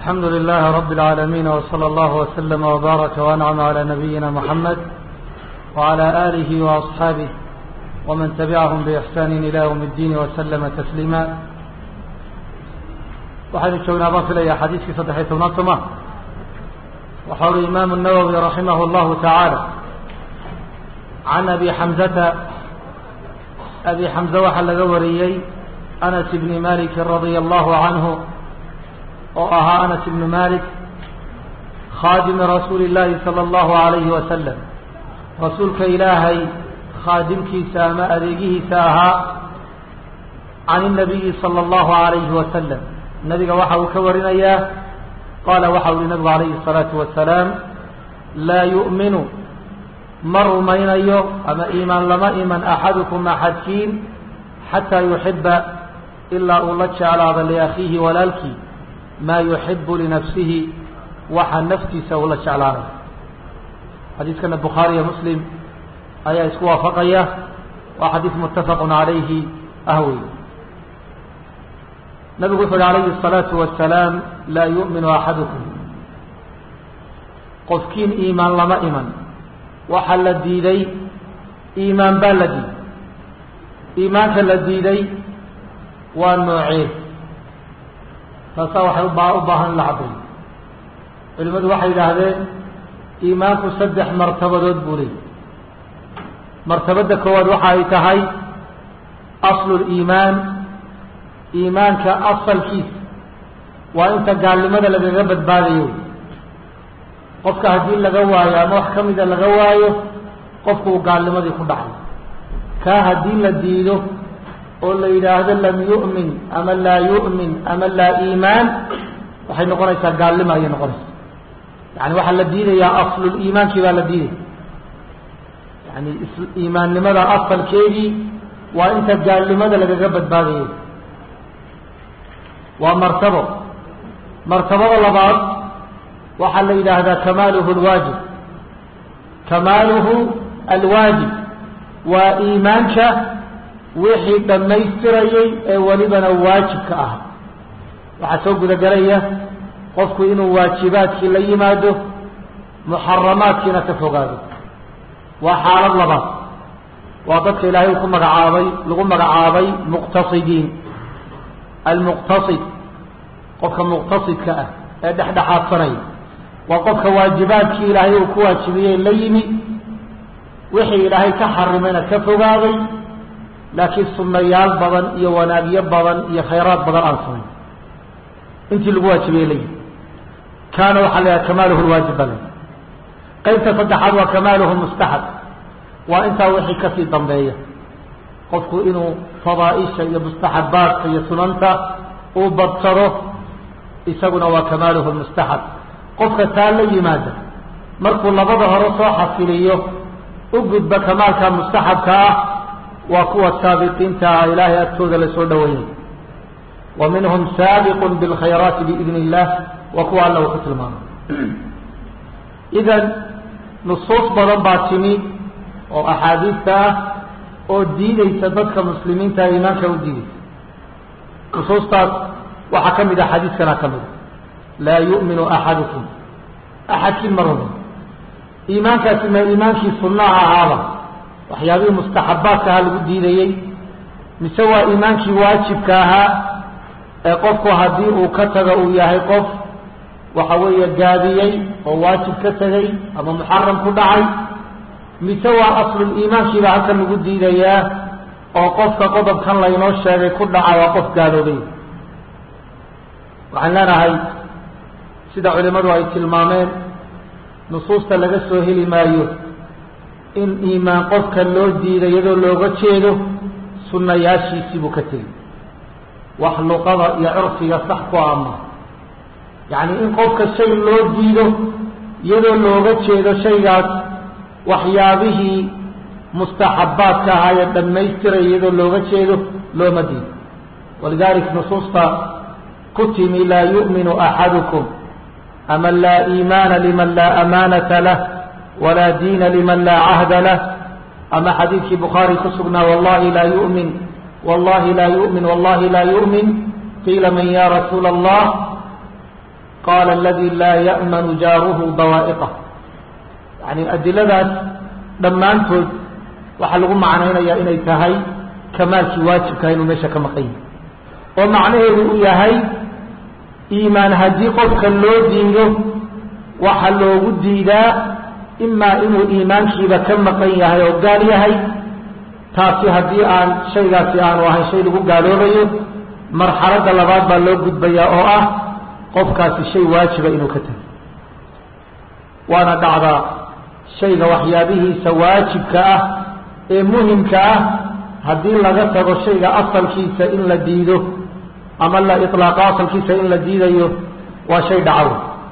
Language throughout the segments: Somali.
الحمد لله رب العالمين وصلى الله وسلم وبارك وأنعم على نبينا محمد وعلى آله وأصحابه ومن تبعهم بإحسان إلى يوم الدين وسلم تسليما waxaynu joognaa baan filaya xadiiskii saddex iyo tobnaad soma waxa uri imaamu النawwi raximah اllahu taعaalى can abi xamzata abi xamze waxaa laga wariyey anas bni maliki radia allahu canhu oo ahaa anas ibnu malik khaadimi rasuuli اllahi salى اllahu alayhi wasalam rasuulka ilaahay khaadimkiisa ama adeegihiisa ahaa can الnabiyi salى اllahu alayhi wasalam nabiga waxa uu ka warinayaa qaala waxa u yihi nabigu alayhi الsalaatu wasalaam laa yu'minu ma rumaynayo ama iimaan lama iman axadukum axadkiin xataa yuxiba ilaa uu la jeclaado liakhiihi walaalkii maa yuxibu linafsihi waxa naftiisa uu la jeclaanay xadiiskana bukhaariyo muslim ayaa isku waafaqaya waa xadiis muttafaqu calayhi ah wey nabigu wuxu uhi alayhi الsalaatu wasalaam laa yu'minu axadukum qofkiin iimaan lama iman waxaa la diiday iimaan baa la diiday iimaanka la diiday waa noocee taasaa waxay uba u baahan in la caddayo culimmadu waxay yidhaahdeen iimaanku saddex martabadood buu leeyay martabadda koowaad waxa ay tahay aslu liimaan iimaanka asalkiisa waa inta gaalnimada lagaga badbaadayo qofka haddii laga waayo ama wax ka mida laga waayo qofku uu gaalnimadii ku dhacay kaa haddii la diido oo la yidhaahdo lam yu'min ama laa yu'min ama laa iimaan waxay noqonaysaa gaalnimo ayay noqonaysaa yani waxaa la diidayaa asluliimaankii baa la diidaya yani iimaannimada asalkeedii waa inta gaalnimada lagaga badbaadayo waa martabo martabada labaad waxaa la yidhaahdaa kamaaluhu alwaajib kamaaluhu alwaajib waa iimaanka wixii dhammaystirayay ee welibana waajibka ah waxaa soo gudagelaya qofku inuu waajibaadkii la yimaado muxaramaadkiina ka fogaado waa xaalad labaad waa dadka ilaahay ku magacaabay lagu magacaabay muqtasidiin almuqtasid qofka muqtasidka ah ee dhexdhexaadsanaya waa qofka waajibaadkii ilaahay uu ku waajibiyey la yimi wixii ilaahay ka xarimayna ka fogaaday laakiin sunnayaal badan iyo wanaagyo badan iyo khayraad badan aan samayn intii lagu waajibiyey la yimi kaana waxaa la yidhaha kamaaluhu lwaajib baa la qaybta saddexaad waa kamaaluhu mustaxab waa intaa wixii kasii dambeeya qofku inuu fadaaisha iyo mustaxabaadka iyo sunanta uu badsado isaguna waa kamaaluhu mustaxab qofka taa la yimaada markuu labada hore soo xasiliyo u gudba kamaalka mustaxabka ah waa kuwa saabiqiinta ah ilaahay agtooda lasoo dhaweeyay wa minhum saabiqun bilkhayraati biidni illah waa kuwa alla uu ku tilmaamay idan nusuus badan baa timi oo axaadiista ah oo diideysa dadka muslimiinta iimaanka u diideysa nusuustaas waxaa ka mid ah xadiiskana ka mid a laa yu'minu axadukum axadkiin ma rumin iimaankaasi ma iimaankii sunnaha ahaaba waxyaabihii mustaxabaadka ahaa lagu diidayey mise waa iimaankii waajibka ahaa ee qofku haddii uu ka tago uu yahay qof waxa weeye gaabiyey oo waajib ka tegay ama muxaram ku dhacay mise waa asluliimaankiiba halkan lagu diidayaa oo qofka qodobkan laynoo sheegay ku dhaca waa qof gaaloobay waxaan leenahay sida culimmadu ay tilmaameen nusuusta laga soo heli maayo in iimaan qofka loo diiday iyadoo looga jeedo sunnayaashiisii buu ka tegey wax luqada iyo curfiga sax ku ama yacni in qofka shay loo diido iyadoo looga jeedo shaygaas waxyaabihii mustaxabaadka ahaa ee dhammaystiray iyadoo looga jeedo looma diido walidalik nusuusta ku timi laa yu'minu axadukum ama laa iimaana liman laa amaanata lah walaa diina liman laa cahda lah ama xadiidkii bukhaari ku sugnaa wallahi laa yu'min wallahi laa yu'min wallahi laa yu'min qiila man ya rasuula allah qaala aladi laa ya'manu jaaruhu dawaa'iqah yani adiladaas dhammaantood waxaa lagu macnaynayaa inay tahay kamaalkii waajibkaha inuu meesha ka maqan yahay oo macnaheedu uu yahay iimaan haddii qofka loo diido waxaa loogu diidaa imaa inuu iimaankiiba ka maqan yahay oo gaal yahay taasi haddii aan shaygaasi aanu ahayn shay lagu gaaloobayo marxaladda labaad baa loo gudbayaa oo ah qofkaasi shay waajiba inuu ka tago waana dhacdaa shayga waxyaabihiisa waajibka ah ee muhimka ah haddii laga tago shayga asalkiisa in la diido ama la ilaaqo asalkiisa in la diidayo waa shay dhacaw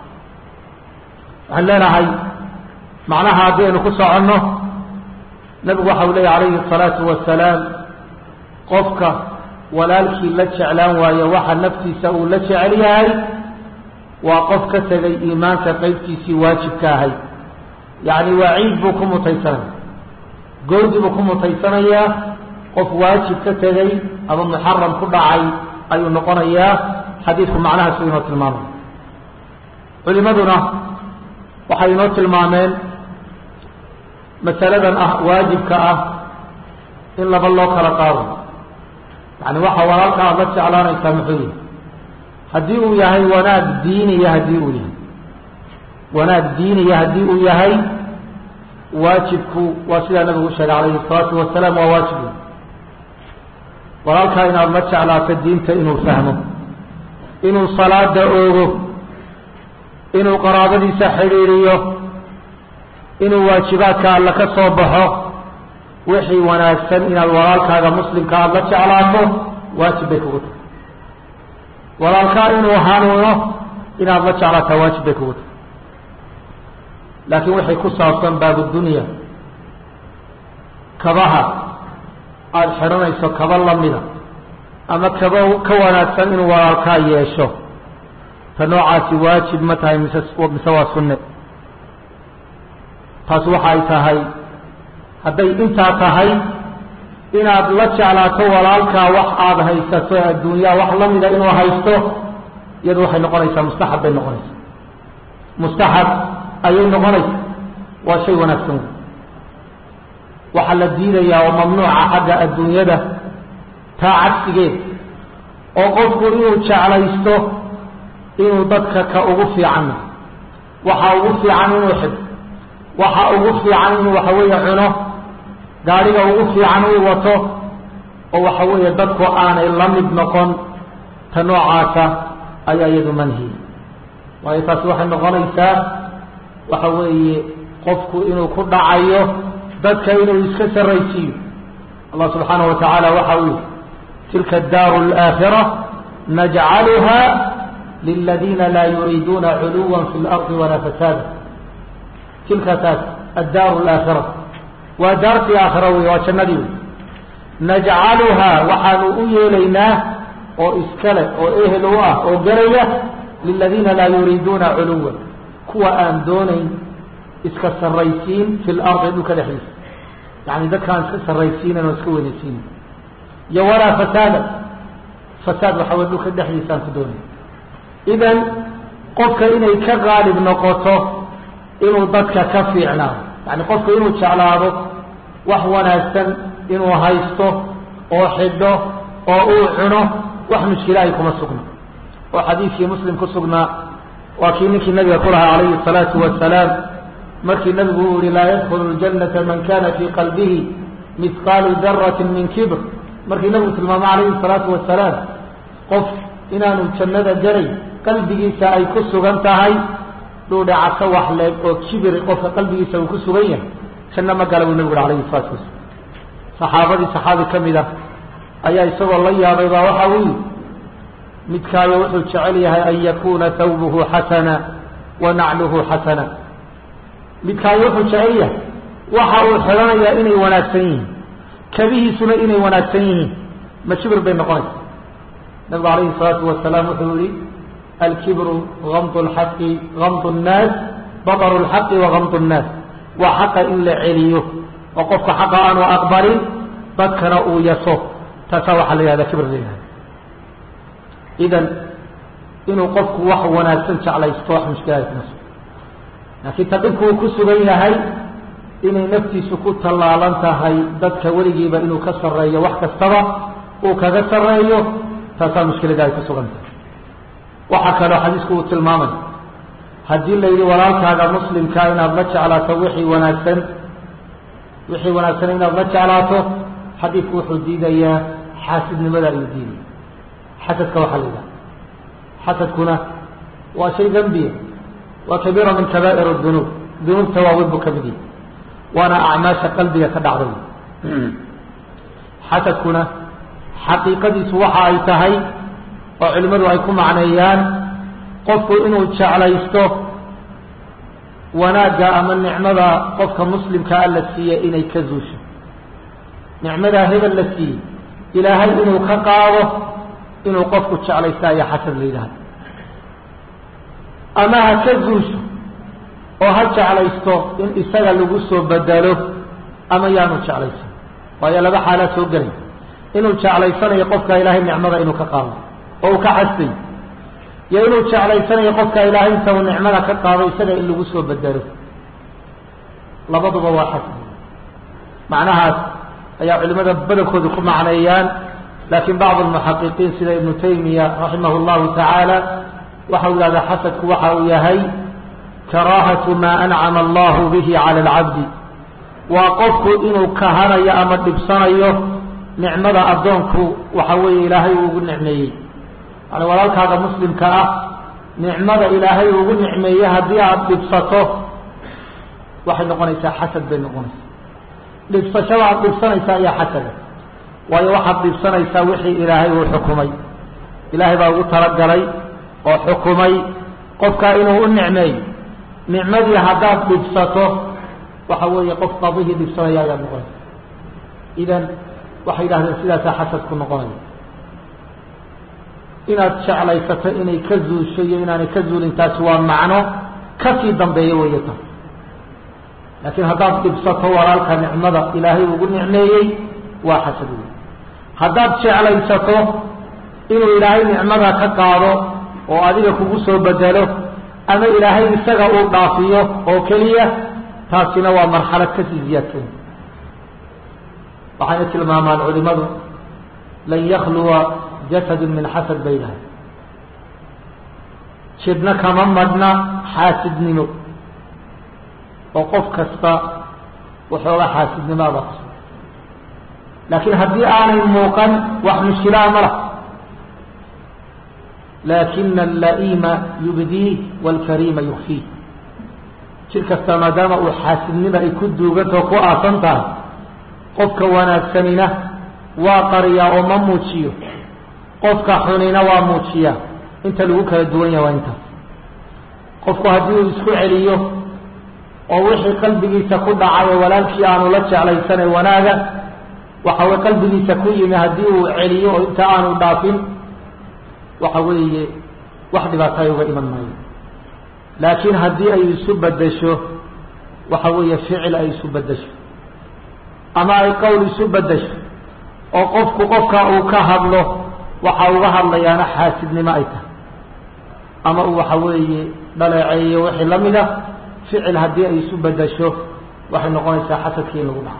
waxaan leenahay macnaha haddaynu ku soconno nabigu waxa uu leeya calayhi الsalaatu wasalaam qofka walaalkii la jeclaan waayo waxa naftiisa uu la jecel yahay waa qof ka tegay iimaanka qaybtiisii waajibka ahay yacni waciid buu ku mutaysanaya goodi buu ku mutaysanayaa qof waajib ka tegay ama muxaram ku dhacay ayuu noqonayaa xadiidku macnahaas u inoo tilmaamay culimaduna waxay inoo tilmaameen masaladan ah waajibka ah in laba loo kala qaado yani waxa walaalka aada la jeclaanaysaa muxuu yihi haddii uu yahay wanaag diiniya haddii uu yahay wanaag diiniya haddii uu yahay waajibku waa sidaa nabigu sheegay calayhi الsalaatu wasalaam waa waajib walaalkaa inaad la jeclaato diinta inuu fahmo inuu salaada oogo inuu qaraabadiisa xidhiiriyo inuu waajibaadka alla ka soo baxo wixii wanaagsan inaad walaalkaaga muslimka aada la jeclaato waajib bay kugu tahay walaalkaa inuu hanuuno inaad la jeclaataa waajib bay kugu tahay laakiin waxay ku saabsan baabudunya kabaha aada xidhanayso kaba lamida ama kaba ka wanaagsan inuu walaalkaa yeesho ta noocaasi waajib ma tahay mise mise waa sunne taas waxa ay tahay hadday intaa tahay inaad la jeclaato walaalkaa wax aada haysato adduunyaa wax lamida inuu haysto iyadu waxay noqonaysaa mustaxab bay noqonaysaa mustaxab ayay noqonaysaa waa shay wanaagsan waxaa la diidayaa oo mamnuuca xagga adduunyada taa cagsigeed oo qofku inuu jeclaysto inuu dadka ka ugu fiicanna waxa ugu fiican inuu xido waxa ugu fiican inuu waxa weeye cuno gaadhiga ugu fiican uu wato oo waxa weeye dadku aanay la mid noqon ta noocaasa ayaa iyadu manhi waayo taasi waxay noqonaysaa waxa weeye qofku inuu ku dhacayo dadka inuu iska saraysiiyo allah subxaanaه wa tacaala waxa uu yihi tilka اdaaru اlآakhira najcaluha liladiina laa yuriiduuna culuwa fi اlarضi walaa fasaada tilka taas addaaru اlآakhira waa daartii aakhira wey waa jannadii wey najcaluhaa waxaanu u yeelaynaa oo iskale oo ehel u ah oo garaya liladiina laa yuriiduuna culuwa kuwa aan doonayn iska saraysiin fi lardi dhulka dhexdiisa yani dadkaan iska saraysiinan oo iska weynaysiinin iyo walaa fasaada fasaad waxa wey dhulka dhexdiisa aan ku doonay idan qofka inay ka qaalib noqoto inuu dadka ka fiicnaado yani qofka inuu jeclaado wax wanaagsan inuu haysto oo xidho oo uu cuno wax mushkilaahi kuma sugna oo xadiidkii muslim ku sugnaa waa kii ninkii nabiga ku lahaa calayhi الsalaatu wasalaam markii nabigu uu yihi laa yadkulu اljannata man kana fii qalbihi mihqaalu darati min kibr markii nabigu tilmaamo calayhi الsalaatu wasalaam qof inaanu jannada garay qalbigiisa ay ku sugan tahay dhuudhacaso wax leeg oo kibir qofka qalbigiisa uu ku sugan yahay janno ma gala buu nabigu ui alayhi الsalatu wasalaam saxaabadii saxaabi ka mid ah ayaa isagoo la yaabay baa waxa uu yihi midkaayo wuxuu jecel yahay an yakuna thawbuhu xasana wa nacluhu xasana midkaayo wuxuu jecel yahay waxa uu xidhanayaa inay wanaagsan yihiin kabihiisuna inay wanaagsan yihiin ma kibir bay noqonaysa nabigu alayhi الsalaatu wasalaam wuxuu yihi alkibru gamd lxaqi gamd الnaas baطru اlxaqi wa gamd الnaas waa xaqa in la celiyo oo qofka xaqa aanu aqbalin dadkana uu yaso taasaa waxaa la yihahda kibr la yihahda idan inuu qofku wax wanaagsan jeclaysto wax mushkilaad kuma sugan laakiin ta dhibku uu ku sugan yahay inay naftiisu ku tallaalan tahay dadka weligiiba inuu ka sarreeyo wax kastaba uu kaga sarreeyo taasaa mushkilada ay ku sugan tahay waxaa kaloo xadiisku uu tilmaamay haddii la yidhi walaalkaaga muslimkaa inaad la jeclaato wixii wanaagsan wixii wanaagsan inaad la jeclaato xadiidku wuxuu diidayaa xaasidnimada ayuu diidaya xasadka waxaa la yidhaha xasadkuna waa shay dembiya waa kabiira min kabaa'ir dunuub dunuubta waaweyn buu ka mid yahay waana acmaasha qalbiga ka dhacday xasadkuna xaqiiqadiisu waxa ay tahay oo culimmadu ay ku macneeyaan qofku inuu jeclaysto wanaagga ama nicmada qofka muslimkaa la siiye inay ka zuusho nicmadaa hebel la siiyey ilaahay inuu ka qaado inuu qofku jeclaysta ayaa xasad la yidhahda ama ha ka zuusho oo ha jeclaysto in isaga lagu soo bedelo ama yaanu jeclaysan waayo laba xaalaa soo gelay inuu jeclaysanayo qofka ilaahay nicmada inuu ka qaado oo uu ka xastay iyo inuu jeclaysanayo qofka ilaahay inta uu nicmada ka qaado isaga in lagu soo bedelo labaduba waa xasad macnahaas ayaa culimada badankoodu ku macneeyaan laakiin bacd almuxaqiqiin sida ibnu taymiya raximah llahu tacaala waxa uu yihahdaa xasadku waxa uu yahay karaahatu maa ancama allahu bihi cala alcabdi waa qofku inuu kahanayo ama dhibsanayo nicmada addoonku waxa weeye ilaahay uu ugu nicmeeyey yani walaalkaaga muslimka ah nicmada ilaahay ugu nicmeeyey haddii aada dhibsato waxay noqonaysaa xasad bay noqonaysaa dhibsashada aada dhibsanaysaa ayaa xasada waayo waxaad dhibsanaysaa wixii ilaahay uu xukumay ilaahay baa ugu talagalay oo xukumay qofkaa inuu u nicmeeyo nicmadii haddaad dhibsato waxa weeye qof qadihii dhibsanaya ayaad noqonaysa idan waxay yidhahdeen sidaasaa xasad ku noqonaya inaad jeclaysato inay ka zuusho iyo inaanay ka zuulin taasi waa macno kasii dambeeyo weeye ta laakiin haddaad dhibsato walaalka nicmada ilaahay ugu nicmeeyey waa xasad wey haddaad jeclaysato inuu ilaahay nicmada ka qaado oo adiga kugu soo bedelo ama ilaahay isaga uu dhaafiyo oo keliya taasina waa marxalad kasii ziyaadsan waxayna tilmaamaan culimadu lan yakluwa jasadun min xasad bay dhahay jidhna kama madhna xaasidnimo oo qof kasta waxooga xaasidnimaada kusu laakiin haddii aanay muuqan wax mushkilaa ma lah laakina alla'iima yubdiih waalkariima yukfiih jir kasta maadaama uu xaasidnima ay ku duugantao ku aasan tahay qofka wanaagsanina waa qariyaa oo ma muujiyo qofka xunina waa muujiyaa inta lagu kala duwan yaha waa intaas qofku haddii uu isku celiyo oo wixii qalbigiisa ku dhacay oo walaalkii aanu la jeclaysanay wanaaga waxa weye qalbigiisa ku yimi haddii uu celiyo oo inta aanu dhaafin waxa weeye wax dhibaato ay uga iman maayo laakiin haddii ay isu bedesho waxa weeye ficil ay isu bedesho ama ay qowl isu bedesho oo qofku qofka uu ka hadlo waxa uga hadlayaana xaasidnimo ay tahay ama uu waxa weeye dhaleeceeyo wixii la mid a ficil haddii ay isu bedesho waxay noqonaysaa xasadkii in lagu dhaco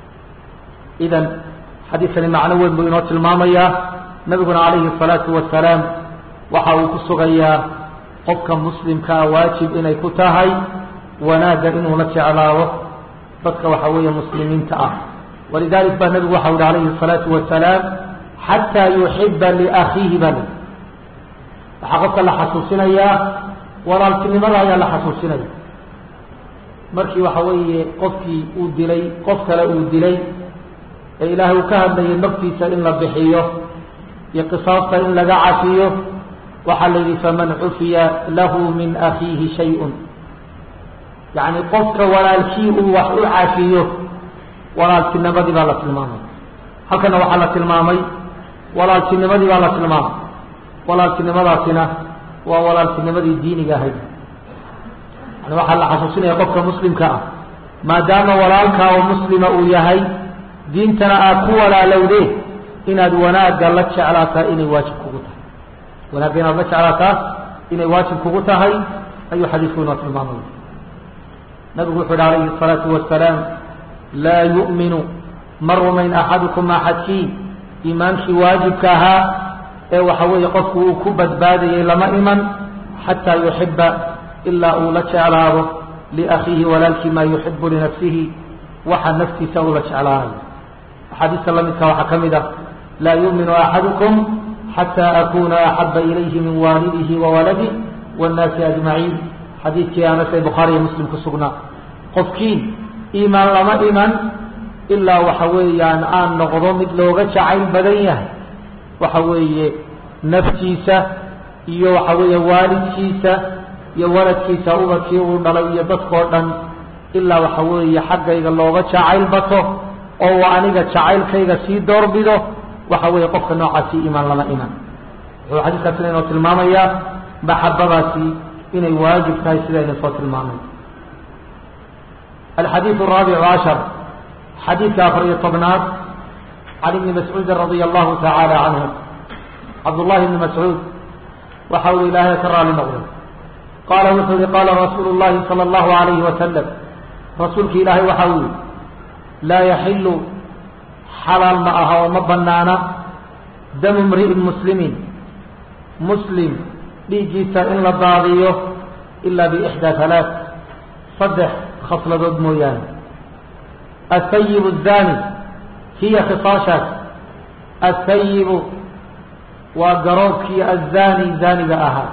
idan xadiidkani macno weyn buu inoo tilmaamayaa nabiguna calayhi الsalaatu wasalaam waxa uu ku sugayaa qofka muslimkaa waajib inay ku tahay wanaagga inuu la jeclaado dadka waxa weeye muslimiinta ah walidalik baa nebigu waxa uhi calayhi الsalaatu wasalaam xataa yuxiba liakhiihi baa lii waxaa qofka la xasuusinayaa walaaltinimada ayaa la xasuusinaya markii waxa weeye qofkii uu dilay qof kale uu dilay ee ilaahay uu ka hadlayay naftiisa in la bixiyo iyo qisaasta in laga cafiyo waxaa la yidhi faman cufiya lahu min akhiihi shay-un yacni qofka walaalkii uu wax u cafiyo walaaltinimadii baa la tilmaamay halkana waxaa la tilmaamay walaaltinimadii baa la tilmaamay walaaltinimadaasina waa walaaltinimadii diiniga ahayd yani waxaa la xasuusinaya qofka muslimka ah maadaama walaalkaa oo muslima uu yahay diintana aad ku walaalowdeen inaad wanaagga la jeclaataa inay waajib kugu tahay wanaagga inaad la jeclaataa inay waajib kugu tahay ayuu xadiisku inoo tilmaamaya nabigu wuxu uhi alayhi الsalaatu wasalaam laa yu'minu ma rumayn axadukum axadkii iimaankii waajibka ahaa ee waxa weeye qofku uu ku badbaadayay lama iman xataa yuxiba ilaa uu la jeclaado liakhiihi walaalkii maa yuxibu linafsihi waxa naftiisa uu la jeclaanayo axaadiista lamidka waxaa ka mid ah laa yu'minu axadukum xataa akuna axaba ilayhi min waalidihi wawaladi wاnnaasi ajmaciin xadiidkii anas ee bukhaariiyo muslim ku sugnaa qofkiin iimaan lama iman ilaa waxa weeyaan aan noqdo mid looga jacayl badan yahay waxa weeye naftiisa iyo waxa weeye waalidkiisa iyo waladkiisa ubadkii uu dhalay iyo dadkao dhan ilaa waxa weeye xaggayga looga jacayl bato oo aniga jacaylkayga sii doorbido waxa weeye qofka noocaasi iimaan lama iman wuxuu xadiiskaasina inoo tilmaamayaa maxabadaasi inay waajib tahay sidayna soo tilmaamay alxadiiث الraabic cashar xadiidka afar iyo tobnaad can ibni mascuudi radia allahu tacaala canhu cabdullahi ibni mascuud waxa uu ilaahay ka raali noqday qaala wuxuu yihi qaala rasuulu llahi salى اllahu alayhi wasalam rasuulki ilaahay waxa uu yihi laa yaxilu xalaal ma aha oo ma banaana damu mri'in muslimin muslim dhiiggiisa in la daadiyo ilaa biixdaa halaaث saddex khasladood mooyaane aلthayib الzani hiya khisaashaas aلthayibu waa garoobkii azani zaaniga ahaa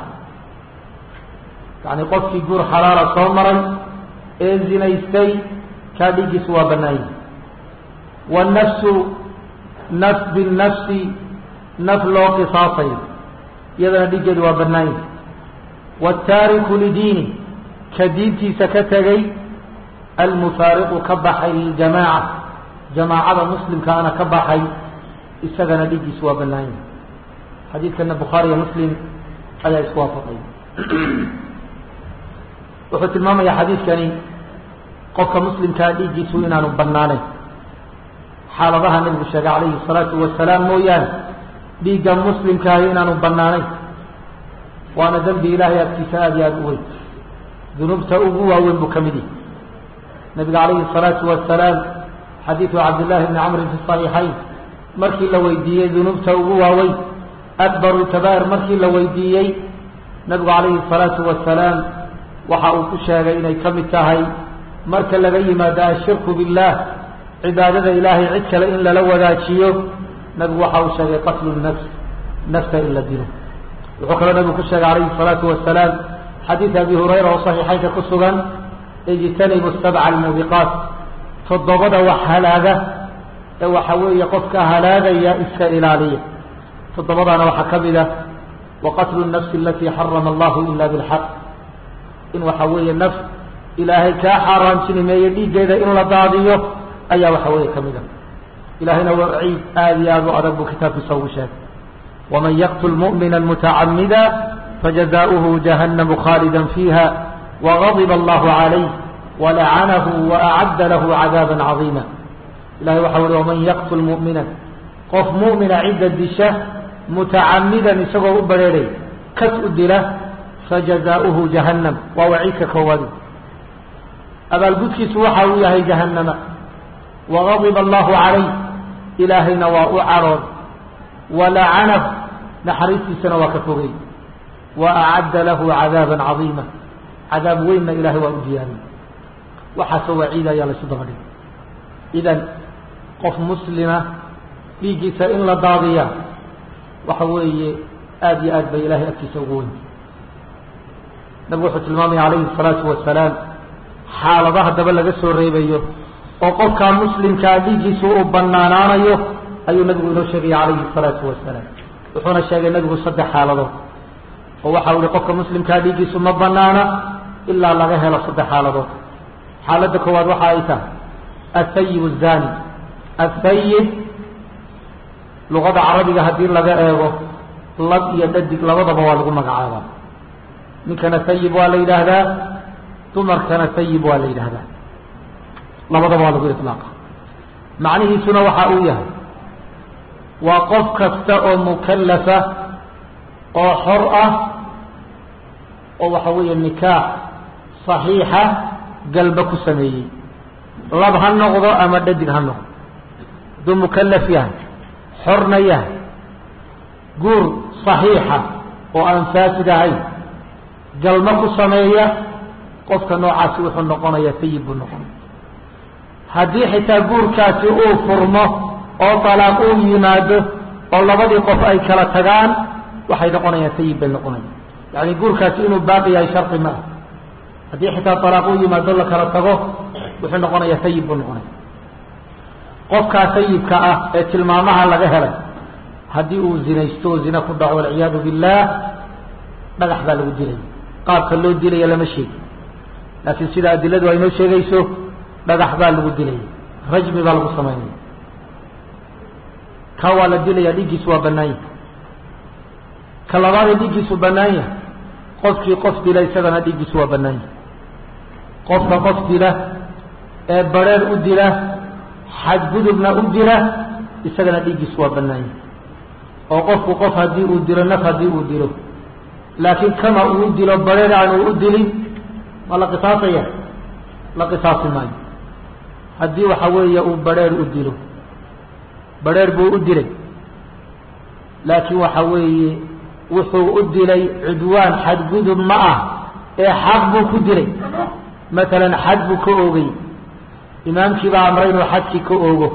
yani qofkii guur xalaala soo maray ee zinaystay kaa dhiiggiisu waa banaanya wالnafsu naf biالnafsi naf loo qisaasayo iyadana dhiiggeedu waa banaanya wالtaariku lidiini ka diintiisa ka tegay almufaariqu ka baxay liljamaaca jamaacada muslimkaana ka baxay isagana dhiiggiisu waa banaanya xadiidkana bukhaariyo muslim ayaa isku waafaqay wuxuu tilmaamayaa xadiidkani qofka muslimkaa dhiiggiisu inaanu banaanayn xaaladaha nabigu sheegay calayhi الsalaatu wasalaam mooyaane dhiigga muslimkaahi inaanu banaanayn waana dembi ilaahay agtiisa aada iyo aada u weyn dunuubta ugu waaweyn buu ka mid yahay nabiga calayhi الsalaatu wasalaam xadiidu cabdillahi bni camrin fi صaxiixayn markii la weydiiyey dunuubta ugu waaweyn akbaru kabair markii la weydiiyey nabigu calayhi الsalaatu wasalaam waxa uu ku sheegay inay ka mid tahay marka laga yimaado ashirku biاllah cibaadada ilaahay cid kale in lala wadaajiyo nabigu waxa uu sheegay qatlu nafs nafta in la dilo wuxuu kaloo nabigu ku sheegay calayhi الsalaatu wasalaam xadiid abi hurayra oo saxiixaynka ku sugan ijtanibu sabca almuubiqaat toddobada wax halaaga ee waxa weeye qofka halaagaya iska ilaaliya toddobadaana waxaa ka mid ah waqatlu الnafsi alati xarama allahu ila bilxaq in waxa weeye naf ilaahay kaa xaaraantinimeeye dhiiggeeda in la daadiyo ayaa waxa weeye ka mid ah ilahayna waa ciid aada iyo aada u adag buu kitaabkiisa ugu sheegay waman yaqtul mu'mina mutacamida fajazaؤuhu jahannamu khaalida fiiha وغضب الله عليه ولعنه وأعد له عذابا عظيما إلهي وحول ومن يقتل مؤمنا قف مؤمن عدة دشة متعمدا يسقوا أبريري كسء الدلة فجزاؤه جهنم ووعيك كوالي أبا القدس سوحه يهي جهنم وغضب الله عليه إلهي نواء عرض ولعنه نحريس سنة وكفري وأعد له عذابا عظيما cadaab weynna ilahay waa u diyaariyey waxaasoo waciida ayaa laysu daba dhigay idan qof muslima dhiiggiisa in la daadiya waxa weeye aada iyo aad bay ilahay agtiisa ugu weyn nabigu wuxuu tilmaamaya calayhi الsalaatu wasalaam xaaladaha daba laga soo reebayo oo qofkaa muslimkaa dhiiggiisu uu banaanaanayo ayuu nabigu inoo sheegaya calayhi الsalaatu wasalaam wuxuuna sheegay nabigu saddex xaaladood oo waxa u ihi qofka muslimkaa dhiiggiisu ma banaana ilaa laga helo saddex xaaladood xaaladda koowaad waxa ay tahay athayib الzani athayib luqada carabiga haddii laga eego lab iyo dhadig labadaba waa lagu magacaabaa ninkana thayib waa la yidhaahdaa dumarkana thayib waa la yidhaahdaa labadaba waa lagu iطlaaqa macnihiisuna waxa uu yahay waa qof kasta oo mukalafa oo xor ah oo waxa weeye nikaax صaxiixa galba ku sameeyey lab ha noqdo ama dhadig ha noqdo hadduu mukalaf yahay xorna yahay guur صaxiixa oo aan faasid ahayn galma ku sameeya qofka noocaasi wuxuu noqonaya sayib buu noqonaya haddii xitaa guurkaasi uu furmo oo talaaq uu yimaado oo labadii qof ay kala tagaan waxay noqonayaan sayib bay noqonaya yani guurkaasi inuu baaqi yahay shardi ma ah haddii xitaa talaaq uu yimaado la kala tago wuxuu noqonayaa sayib buu noqonaya qofkaa sayibka ah ee tilmaamaha laga helay haddii uu zinaysto oo zina ku dhaco walciyaadu billah dhagax baa lagu dilaya qaabka loo dilaya lama sheegi laakiin sida adiladu ay noo sheegayso dhagax baa lagu dilaya rajmi baa lagu samaynaya ka waa la dilaya dhiiggiisu waa bannaan yahay ka labaadee dhiiggiisu bannaan yahay qofkii qof dila isagana dhiiggiisu waa bannaan yahay qofka qof dila ee bareer u dila xadgudubna u dila isagana dhiiggiisu waa bannaan yahay oo qofku qof haddii uu dilo naf haddii uu dilo laakiin kama uu dilo bareer aan uu u dilin ma la qisaasaya la qisaasi maayo haddii waxa weeye uu bareer u dilo bareer buu u dilay laakiin waxa weeye wuxuu u dilay cudwaan xadgudub ma ah ee xaq buu ku dilay matalan xad buu ka oogay imaamkii baa amray inuu xadkii ka oogo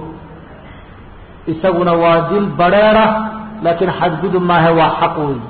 isaguna waa dil bareera laakiin xadgudub maahe waa xaq wey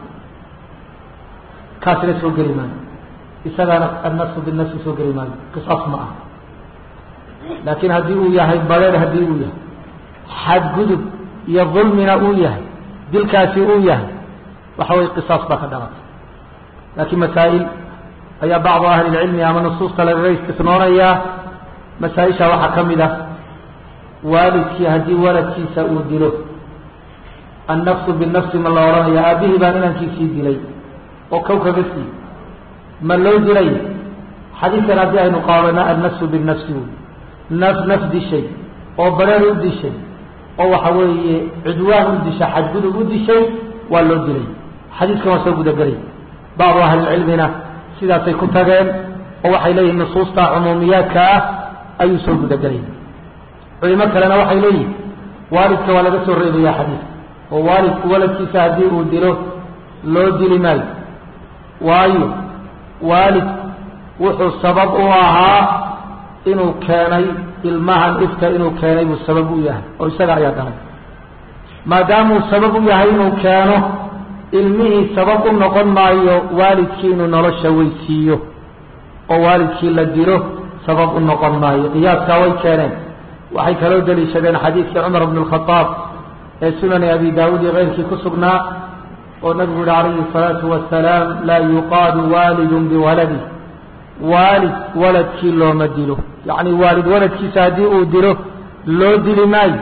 kaasina soo geli maayo isagaana annafsu binafsi soo geli maayo qisaas ma ah laakiin haddii uu yahay bareer haddii uu yahay xadgudub iyo dulmina uu yahay dilkaasi uu yahay waxa weye qisaas baa ka dhalatay laakiin masaa'il ayaa bacdu ahli lcilmi ama nusuusta lagaga istisnoonayaa masaa-isha waxaa ka mid ah waalidkii haddii waladkiisa uu dilo annafsu binafsi ma la odhanaya aabbihii baan inankiisii dilay oo kow kaga sii ma loo dilay xadiidkan haddii aynu qaadana annafsu binafsi wey naf naf dishay oo bareer u dishay oo waxa weeye cudwaan u dishay xadgudub u dishay waa loo dilay xadiidkan waa soo gudagelay bacdu ahlilcilmina sidaasay ku tageen oo waxay leeyihin nusuusta cumuumiyaadka ah ayuu soo gudagelay culimo kalena waxay leeyihin waalidka waa laga soo reebaya xadiidka oo waalidku waladkiisa haddii uu dilo loo dili maayo waayo waalid wuxuu sabab u ahaa inuu keenay ilmahan ifka inuu keenay buu sabab u yahay oo isaga ayaa dalay maadaamuu sabab u yahay inuu keeno ilmihii sabab u noqon maayo waalidkii inuu nolosha weysiiyo oo waalidkii la dilo sabab u noqon maayo qiyaaskaa way keeneen waxay kaloo daliishadeen xadiidkii cumar bn اlkhadaab ee sunani abi daawuud iyo keyrkii ku sugnaa oo nabigu yihi calayhi الsalaatu wasalaam laa yuqaadu waalidu biwaladi waalid waladkii looma dilo yacni waalid waladkiisa haddii uu dilo loo dili maayo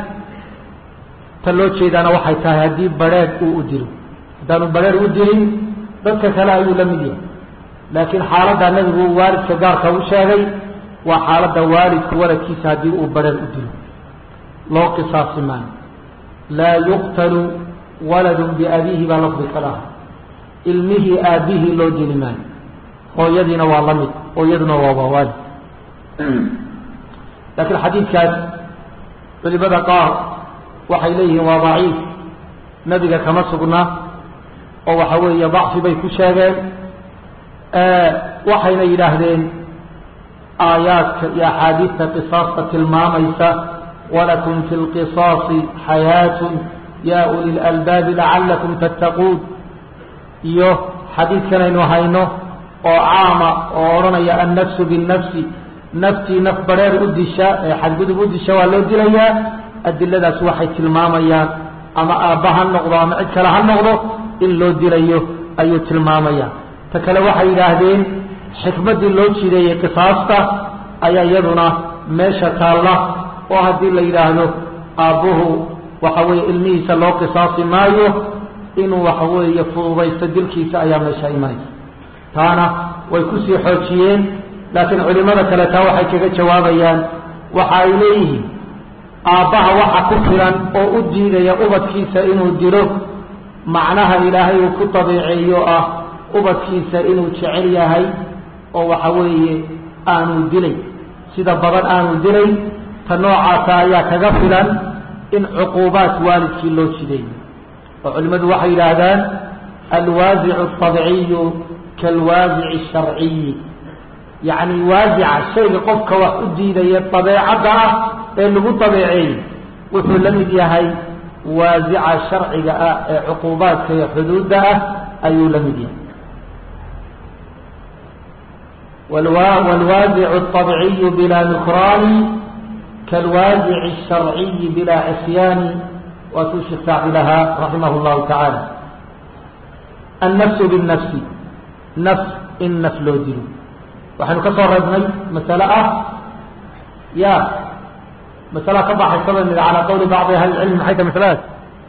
ta loo jeedaana waxay tahay haddii bareed uu u dilo haddaanu bareer u dilin dadka kale ayuu la mid yahay laakiin xaaladda nabigu waalidka gaarka u sheegay waa xaaladda waalidku waladkiisa haddii uu bareer u dilo loo qisaasi maayo laa yuqtalu waladun biabiihi baa lafdi kala ah ilmihii aabbihii loo dili maayo hooyadiina waa la mid hooyaduna waa waa waalid laakiin xadiidkaas culimada qaar waxay leeyihiin waa daciif nebiga kama sugna oo waxa weeye dacfi bay ku sheegeen waxayna yidhaahdeen aayaadka iyo axaadiidta qisaasta tilmaamaysa walakum fi lqisaasi xayaatun ya uli lalbaabi lacalakum tattaquun iyo xadiidkan aynu hayno oo caama oo odhanaya annafsu binnafsi naftii naf bareer u disha ee xadgudub u disha waa loo dilayaa adiladaas waxay tilmaamayaan ama aabba ha noqdo ama cid kale ha noqdo in loo dilayo ayuu tilmaamaya ta kale waxay yidhaahdeen xikmaddii loo jideeyey qisaasta ayaa iyaduna meesha taalla oo haddii la yidhaahdo aabbuhu waxa weeye ilmihiisa loo qisaasi maayo inuu waxa weeye fududaysto dilkiisa ayaa meesha imanaysa taana way kusii xoojiyeen laakiin culimada kale taa waxay kaga jawaabayaan waxa ay leeyihiin aabbaha waxa ku filan oo u diidaya ubadkiisa inuu dilo macnaha ilaahay uu ku dabiiceeyo ah ubadkiisa inuu jecel yahay oo waxa weeye aanu dilay sida badan aanu dilay ta noocaasa ayaa kaga filan in cuquubaat waalidkii loo jideeyo oo culimmadu waxay yidhaahdaan alwaasicu atabciyu kaalwaasici asharciyi yacni waasica shayga qofka wax u diidaya dabeecadda ah ee lagu dabeeceeyey wuxuu la mid yahay waasica sharciga ah ee cuquubaadka iyo xuduudda ah ayuu la mid yahay wاlwaasic الطabciy bila nukraani kاlwaasic الsharciyi bila cisyaani waatuu sheekh saaci lahaa raximah اllahu tacaala annafsu biالnafsi naf in naf loo dilo waxaynu ka soo reebnay masale ah ya masala ka baxaysa ba mid calaa qawli bacdi ahli cilmi maxay tahay masaladaas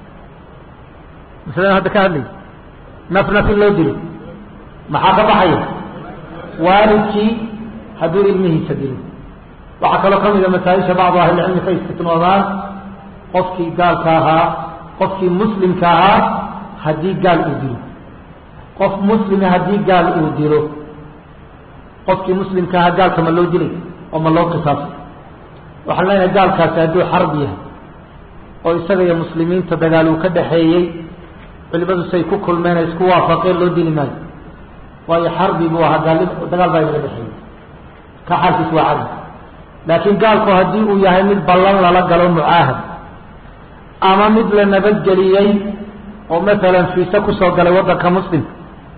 masaladan hadda ka hadlay naf naf in loo dilo maxaa ka baxaya waalidkii hadduu ilmihiisa dilo waxaa kaloo ka mida masaaisha bacdu ahlicilmi ka istisnoodaan qofkii gaalka ahaa qofkii muslimka ahaa haddii gaal uu dilo qof muslima haddii gaal uu dilo qofkii muslimka ahaa gaalka ma loo dilay oo ma loo qisaasay waxaan leenahay gaalkaasi hadduu xarb yahay oo isaga iyo muslimiinta dagaal uu ka dhaxeeyey culimadu say ku kulmeen ay isku waafaqeen loo dili maayo waayo xarbi buu ahaa gaal dagaal baa inaga dhexeeyey ka xaalkiis waa cadi laakiin gaalku haddii uu yahay mid ballan lala galo mucaahad ama mid la nabadgeliyey oo masalan fiise kusoo galay waddanka muslimka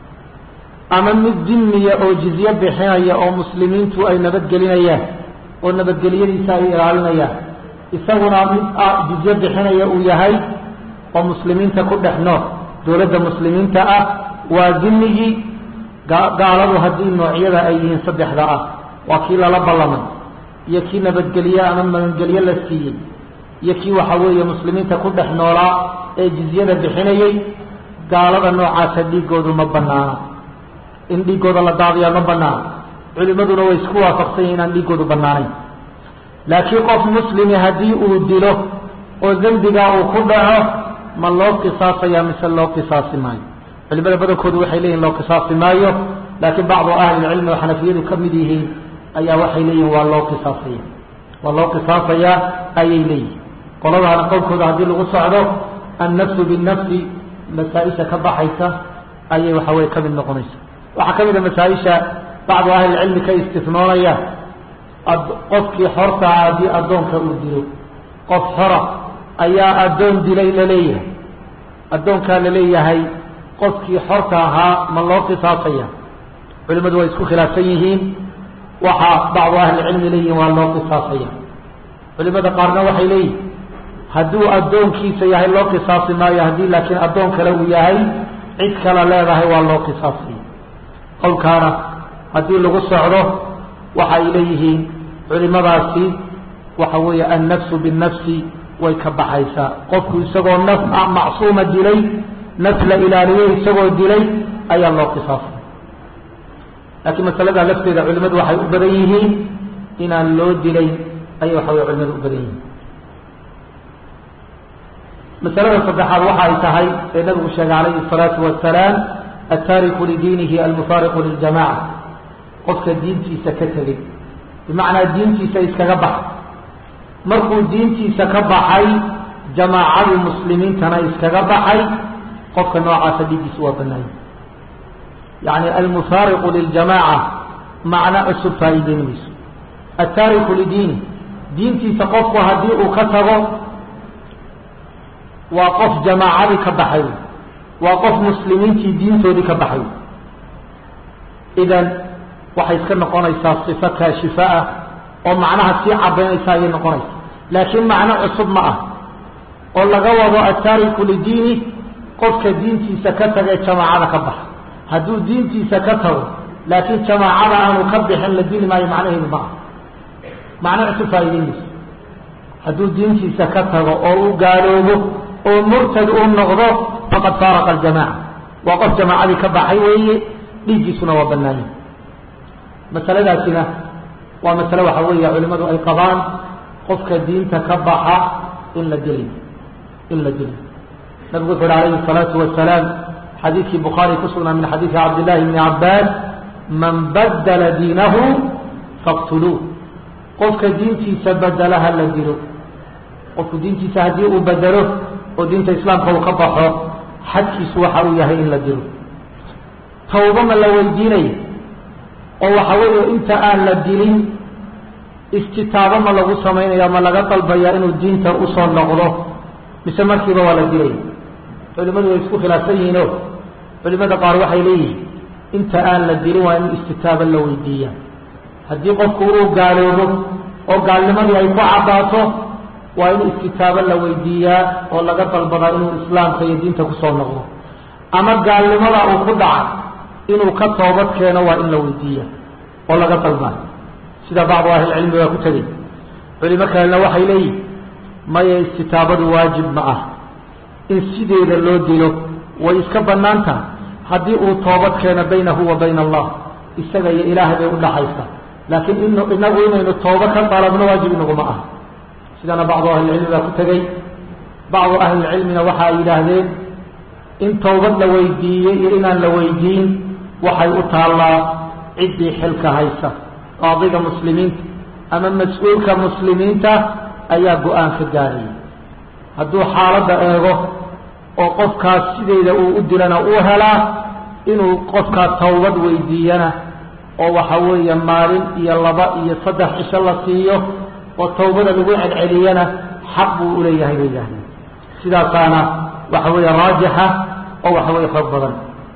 ama mid dimiya oo jizye bixinaya oo muslimiintu ay nabadgelinayaan oo nabadgelyadiisa ay ilaalinayaan isaguna mid jizye bixinaya uu yahay oo muslimiinta ku dhex nool dowladda muslimiinta ah waa dimigii gaaladu haddii noocyada ay yihiin saddexda ah waa kii lala ballamay iyo kii nabadgelye ama magangelye la siiyey iyo kii waxa weeye muslimiinta ku dhex noolaa ee jizyada bixinayey gaalada noocaasa dhiigoodu ma banaana in dhiigooda la daadiyaa ma banaana culimaduna way isku waafaqsan yihin inaan dhiigoodu banaanayn laakiin qof muslimi haddii uu dilo oo dembigaa uu ku dhaco ma loo qisaasaya mise loo qisaasi maayo culimada badankoodu waxay leeyihin loo qisaasi maayo laakiin bacdu ahlilcilmi oo xanafiyadu ka mid yihiin ayaa waxay leeyihin waa loo qisaasaya waa loo qisaasayaa ayay leeyihin qoladaana qowlkooda haddii lagu socdo annafsu binnafsi masaa-isha ka baxaysa ayay waxa weye ka mid noqonaysa waxaa ka mid a masaa-isha bacdu ahlilcilmi ka istisnoonaya qofkii xortaa haddii addoonka uu dilo qof xora ayaa addoon dilay laleeyahay addoonkaa laleeyahay qofkii xorta ahaa ma loo qisaasaya culimadu way isku khilaafsan yihiin waxaa bacdu ahlicilmi leeyihin waa loo qisaasaya culimada qaarna waxay leeyihin hadduu addoonkiisa yahay loo qisaasi maayo haddii laakiin addoon kale uu yahay cid kale leedahay waa loo qisaasaya qowlkaana haddii lagu socdo waxa ay leeyihiin culimadaasi waxa weeye annafsu binnafsi way ka baxaysaa qofku isagoo naf macsuuma dilay naf la ilaaliyey isagoo dilay ayaa loo qisaasay laakiin masalada lafteeda culimadu waxay u badan yihiin inaan loo dilay ayay waxa wey culimadu u badan yihiin masalada saddexaad waxa ay tahay ee nabigu sheegay calayhi الsalaatu wasalaam altaariku lidiinihi almufaariqu liljamaca qofka diintiisa ka tegey bimacnaa diintiisa iskaga baxay markuu diintiisa ka baxay jamaacadii muslimiintana iskaga baxay qofka noocaasa dhiiggiisu waa banaanya yacni almufaariqu liljamaaca macno cusub faa'iideyn mayso altaariku lidiini diintiisa qofku haddii uu ka tago waa qof jamaacadii ka baxay waa qof muslimiintii diintoodii ka baxay idan waxay iska noqonaysaa sifo kaashifa ah oo macnaha sii cadaynaysa ayay noqonaysa laakiin macno cusub ma ah oo laga wado altaariku lidiini qofka diintiisa ka taga ee jamaacada ka baxa hadduu diintiisa ka tago laakiin jamaacada aanu ka bixin la dili maayo macnaheedu ma ah macno cusub faa'iideynayso hadduu diintiisa ka tago oo u gaaloobo oo murtad uu noqdo faqad faaraqa aljamaca waa qof jamaacadii ka baxay weeye dhiiggiisuna waa banaanya masaladaasina waa masale waxa weeye culimadu ay qabaan qofka diinta ka baxa in la dilay in la dilay nabigu wuxu uhi alayhi الsalaatu wasalaam xadiidkii bukhaari ku sugnaa min xadiidi cabdillahi bni cabaas man badala diinahu faqtuluuh qofka diintiisa bedela ha la dilo qofku diintiisa haddii uu bedelo oo diinta islaamka uu ka baxo xadkiisu waxa uu yahay in la dilo tawba ma la weydiinaya oo waxa weeye inta aan la dilin istitaabo ma lagu samaynaya ma laga dalbaya inuu diinta usoo noqdo mise markiiba waa la dilaya culimadu way isku khilaafsan yihiino culimada qaar waxay leeyihiin inta aan la dilin waa in istitaabo la weydiiya haddii qofku uu gaaloobo oo gaalnimadii ay ku caddaato waa in istitaabo la weydiiyaa oo laga dalbadaa inuu islaamka iyo diinta kusoo noqdo ama gaalnimada uu ku dhacay inuu ka toobad keeno waa in la weydiiya oo laga dalbaa sida bacdu ahlilcilmi waa ku tegey culimo kalena waxay leeyihin maya istitaabadu waajib ma ah in sideeda loo dilo way iska bannaan tahay haddii uu toobad keeno baynahu wa bayna allah isaga iyo ilaahay bay udhaxaysa laakiin in inagu inaynu tooba ka dalabno waajib inaguma ah sidana bacdu ahlilcilmi baa ku tegey bacdu ahlilcilmina waxa ay yidhaahdeen in towbad la weydiiyey iyo inaan la weydiin waxay u taallaa ciddii xilka haysa qaadiga muslimiinta ama mas-uulka muslimiinta ayaa go-aan ka gaaraya hadduu xaaladda eego oo qofkaas sideeda uu u dilana uu helaa inuu qofkaas towbad weydiiyana oo waxa weeye maalin iyo laba iyo saddex cisho la siiyo oo tawbada lagu celceliyana xaq buu uleeyahay bay yidhahdeen sidaasaana waxa weeye raajixa oo waxa weeye xoog badan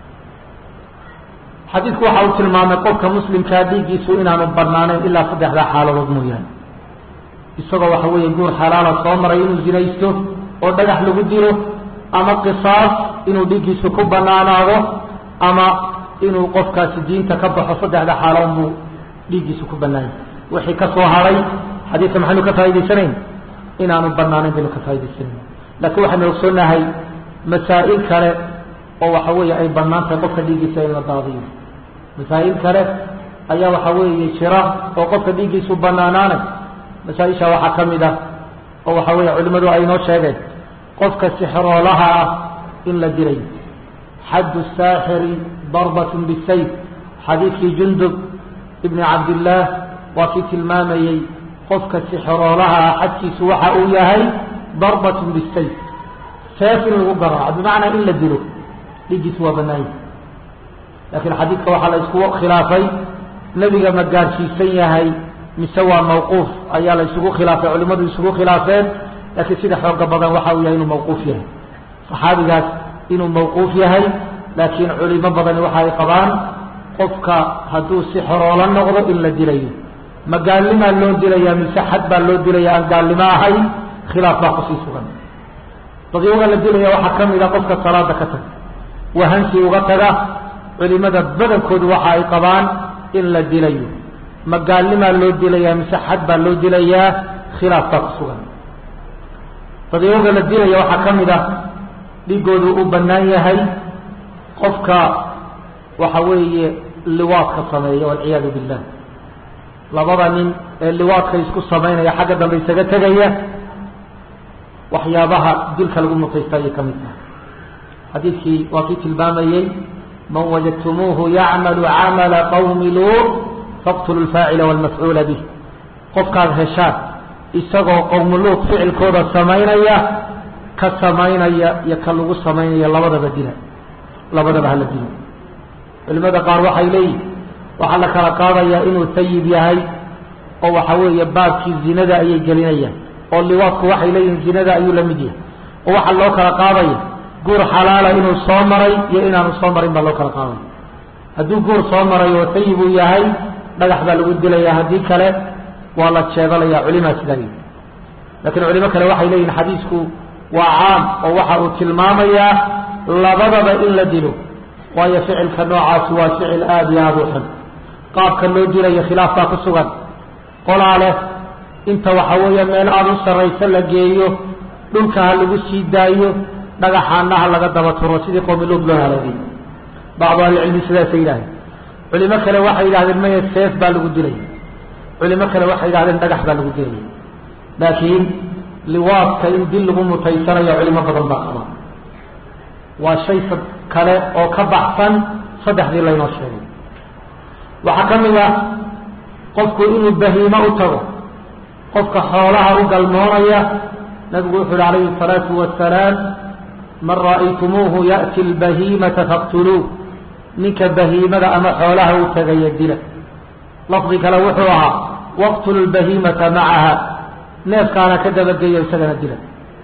xadiidku waxa uu tilmaamay qofka muslimkaa dhiiggiisu inaanu banaanayn ilaa saddexdaa xaaladood mooyaane isagoo waxa weeye guur xalaala soo maray inuu zinaysto oo dhagax lagu dilo ama qisaas inuu dhiiggiisu ku banaanaado ama inuu qofkaasi diinta ka baxo saddexda xaalood buu dhiiggiisu ku banaanyay wixii ka soo haray xadiidka maxaynu ka faa'idaysanayn inaanu banaanayn baynu ka faa'idaysanayn laakiin waxaynu ogsoonahay masaa'il kale oo waxa weeye ay bannaan tahay qofka dhiiggiisa in la daadiyo masaa'il kale ayaa waxa weeye jira oo qofka dhiiggiisu banaanaanay masaa-isha waxaa ka mid ah oo waxa weeye culimmadu ay inoo sheegeen qofka sixroolaha ah in la dilay xaddu saaxiri darbatun bisayf xadiidkii jundub ibni cabdillaah waa kii tilmaamayey qofka sixroolaha ah xadkiisu waxa uu yahay darbatun bisayf seef in lagu garaaco bimacnaa in la dilo dhiiggiisu waa banaanya laakiin xadiidka waxaa la isku khilaafay nebiga ma gaarsiisan yahay mise waa mawquuf ayaa la isugu khilaafay culimmadu isugu khilaafeen laakiin sida xooga badan waxa uu yahay inuu mawquuf yahay saxaabigaas inuu mawquuf yahay laakiin culimo badani waxa ay qabaan qofka hadduu si xoroola noqdo in la dilayo ma gaalnimaa loo dilayaa mise xad baa loo dilaya aan gaalnimo ahay khilaaf baa kusii sugan dadyoga la dilaya waxaa ka mid a qofka salaada ka taga wahansi uga taga culimada badankoodu waxa ay qabaan in la dilayo ma gaalnimaa loo dilayaa mise xad baa loo dilayaa khilaaf baa ku sugan dadyoga la dilaya waxaa ka mid ah dhigoodu u bannaan yahay qofka waxa weeye liwaadka sameeya walciyaadu billah labada nin ee liwaadka isku samaynaya xagga dambe isaga tegaya waxyaabaha dilka lagu mutaysta ayay ka mid tahay xadiidkii waa kii tilmaamayey man wajadtumuuhu yacmalu camala qawmi luur faqtulu lfaacila walmafcuula bih qofkaad heshaan isagoo qowmu luud ficilkooda samaynaya ka samaynaya iyo ka lagu samaynaya labadaba dila labadaba hala dilo culimada qaar waxay leeyihin waxaa la kala qaadayaa inuu sayib yahay oo waxa weeye baabkii zinada ayay gelinayaan oo liwaadku waxay leeyihiin zinada ayuu la mid yahay oo waxaa loo kala qaadaya guur xalaala inuu soo maray iyo inaanu soo marin baa loo kala qaadaya hadduu guur soo maray oo sayib uu yahay dhagax baa lagu dilayaa haddii kale waa la jeedalaya culimaa sidaa yii laakiin culimo kale waxay leeyihin xadiisku waa caam oo waxa uu tilmaamayaa labadaba in la dilo waayo ficilka noocaasi waa ficil aada iyo aada u xun qaabka loo dilayo khilaaf baa ku sugan qolaa leh inta waxa weeye meel aada u sarraysa la geeyo dhulka ha lagu sii daayo dhagaxaana ha laga daba turo sidii qoomiluud loo halaagay bacdu ahlicilmi sidaasay yidhahdeen culimo kale waxay yidhahdeen maya seef baa lagu dilaya culimo kale waxay yidhahdeen dhagax baa lagu dilaya laakiin liwaadka in dil lagu mutaysanayo culimo badan baa qaba waa shay kale oo ka baxsan saddexdii laynoo sheegay waxaa ka mid ah qofku inuu bahiimo u tago qofka xoolaha u galmoonaya nabigu wuxu uhi calayhi الsalaatu wasalaam man ra'aytumuuhu ya'ti اlbahiimata faqtuluuh ninka bahiimada ama xoolaha u tagaya dila lafdi kale wuxuu ahaa waqtulu lbahiimata macaha neefkaana ka dabageeyo isagana dila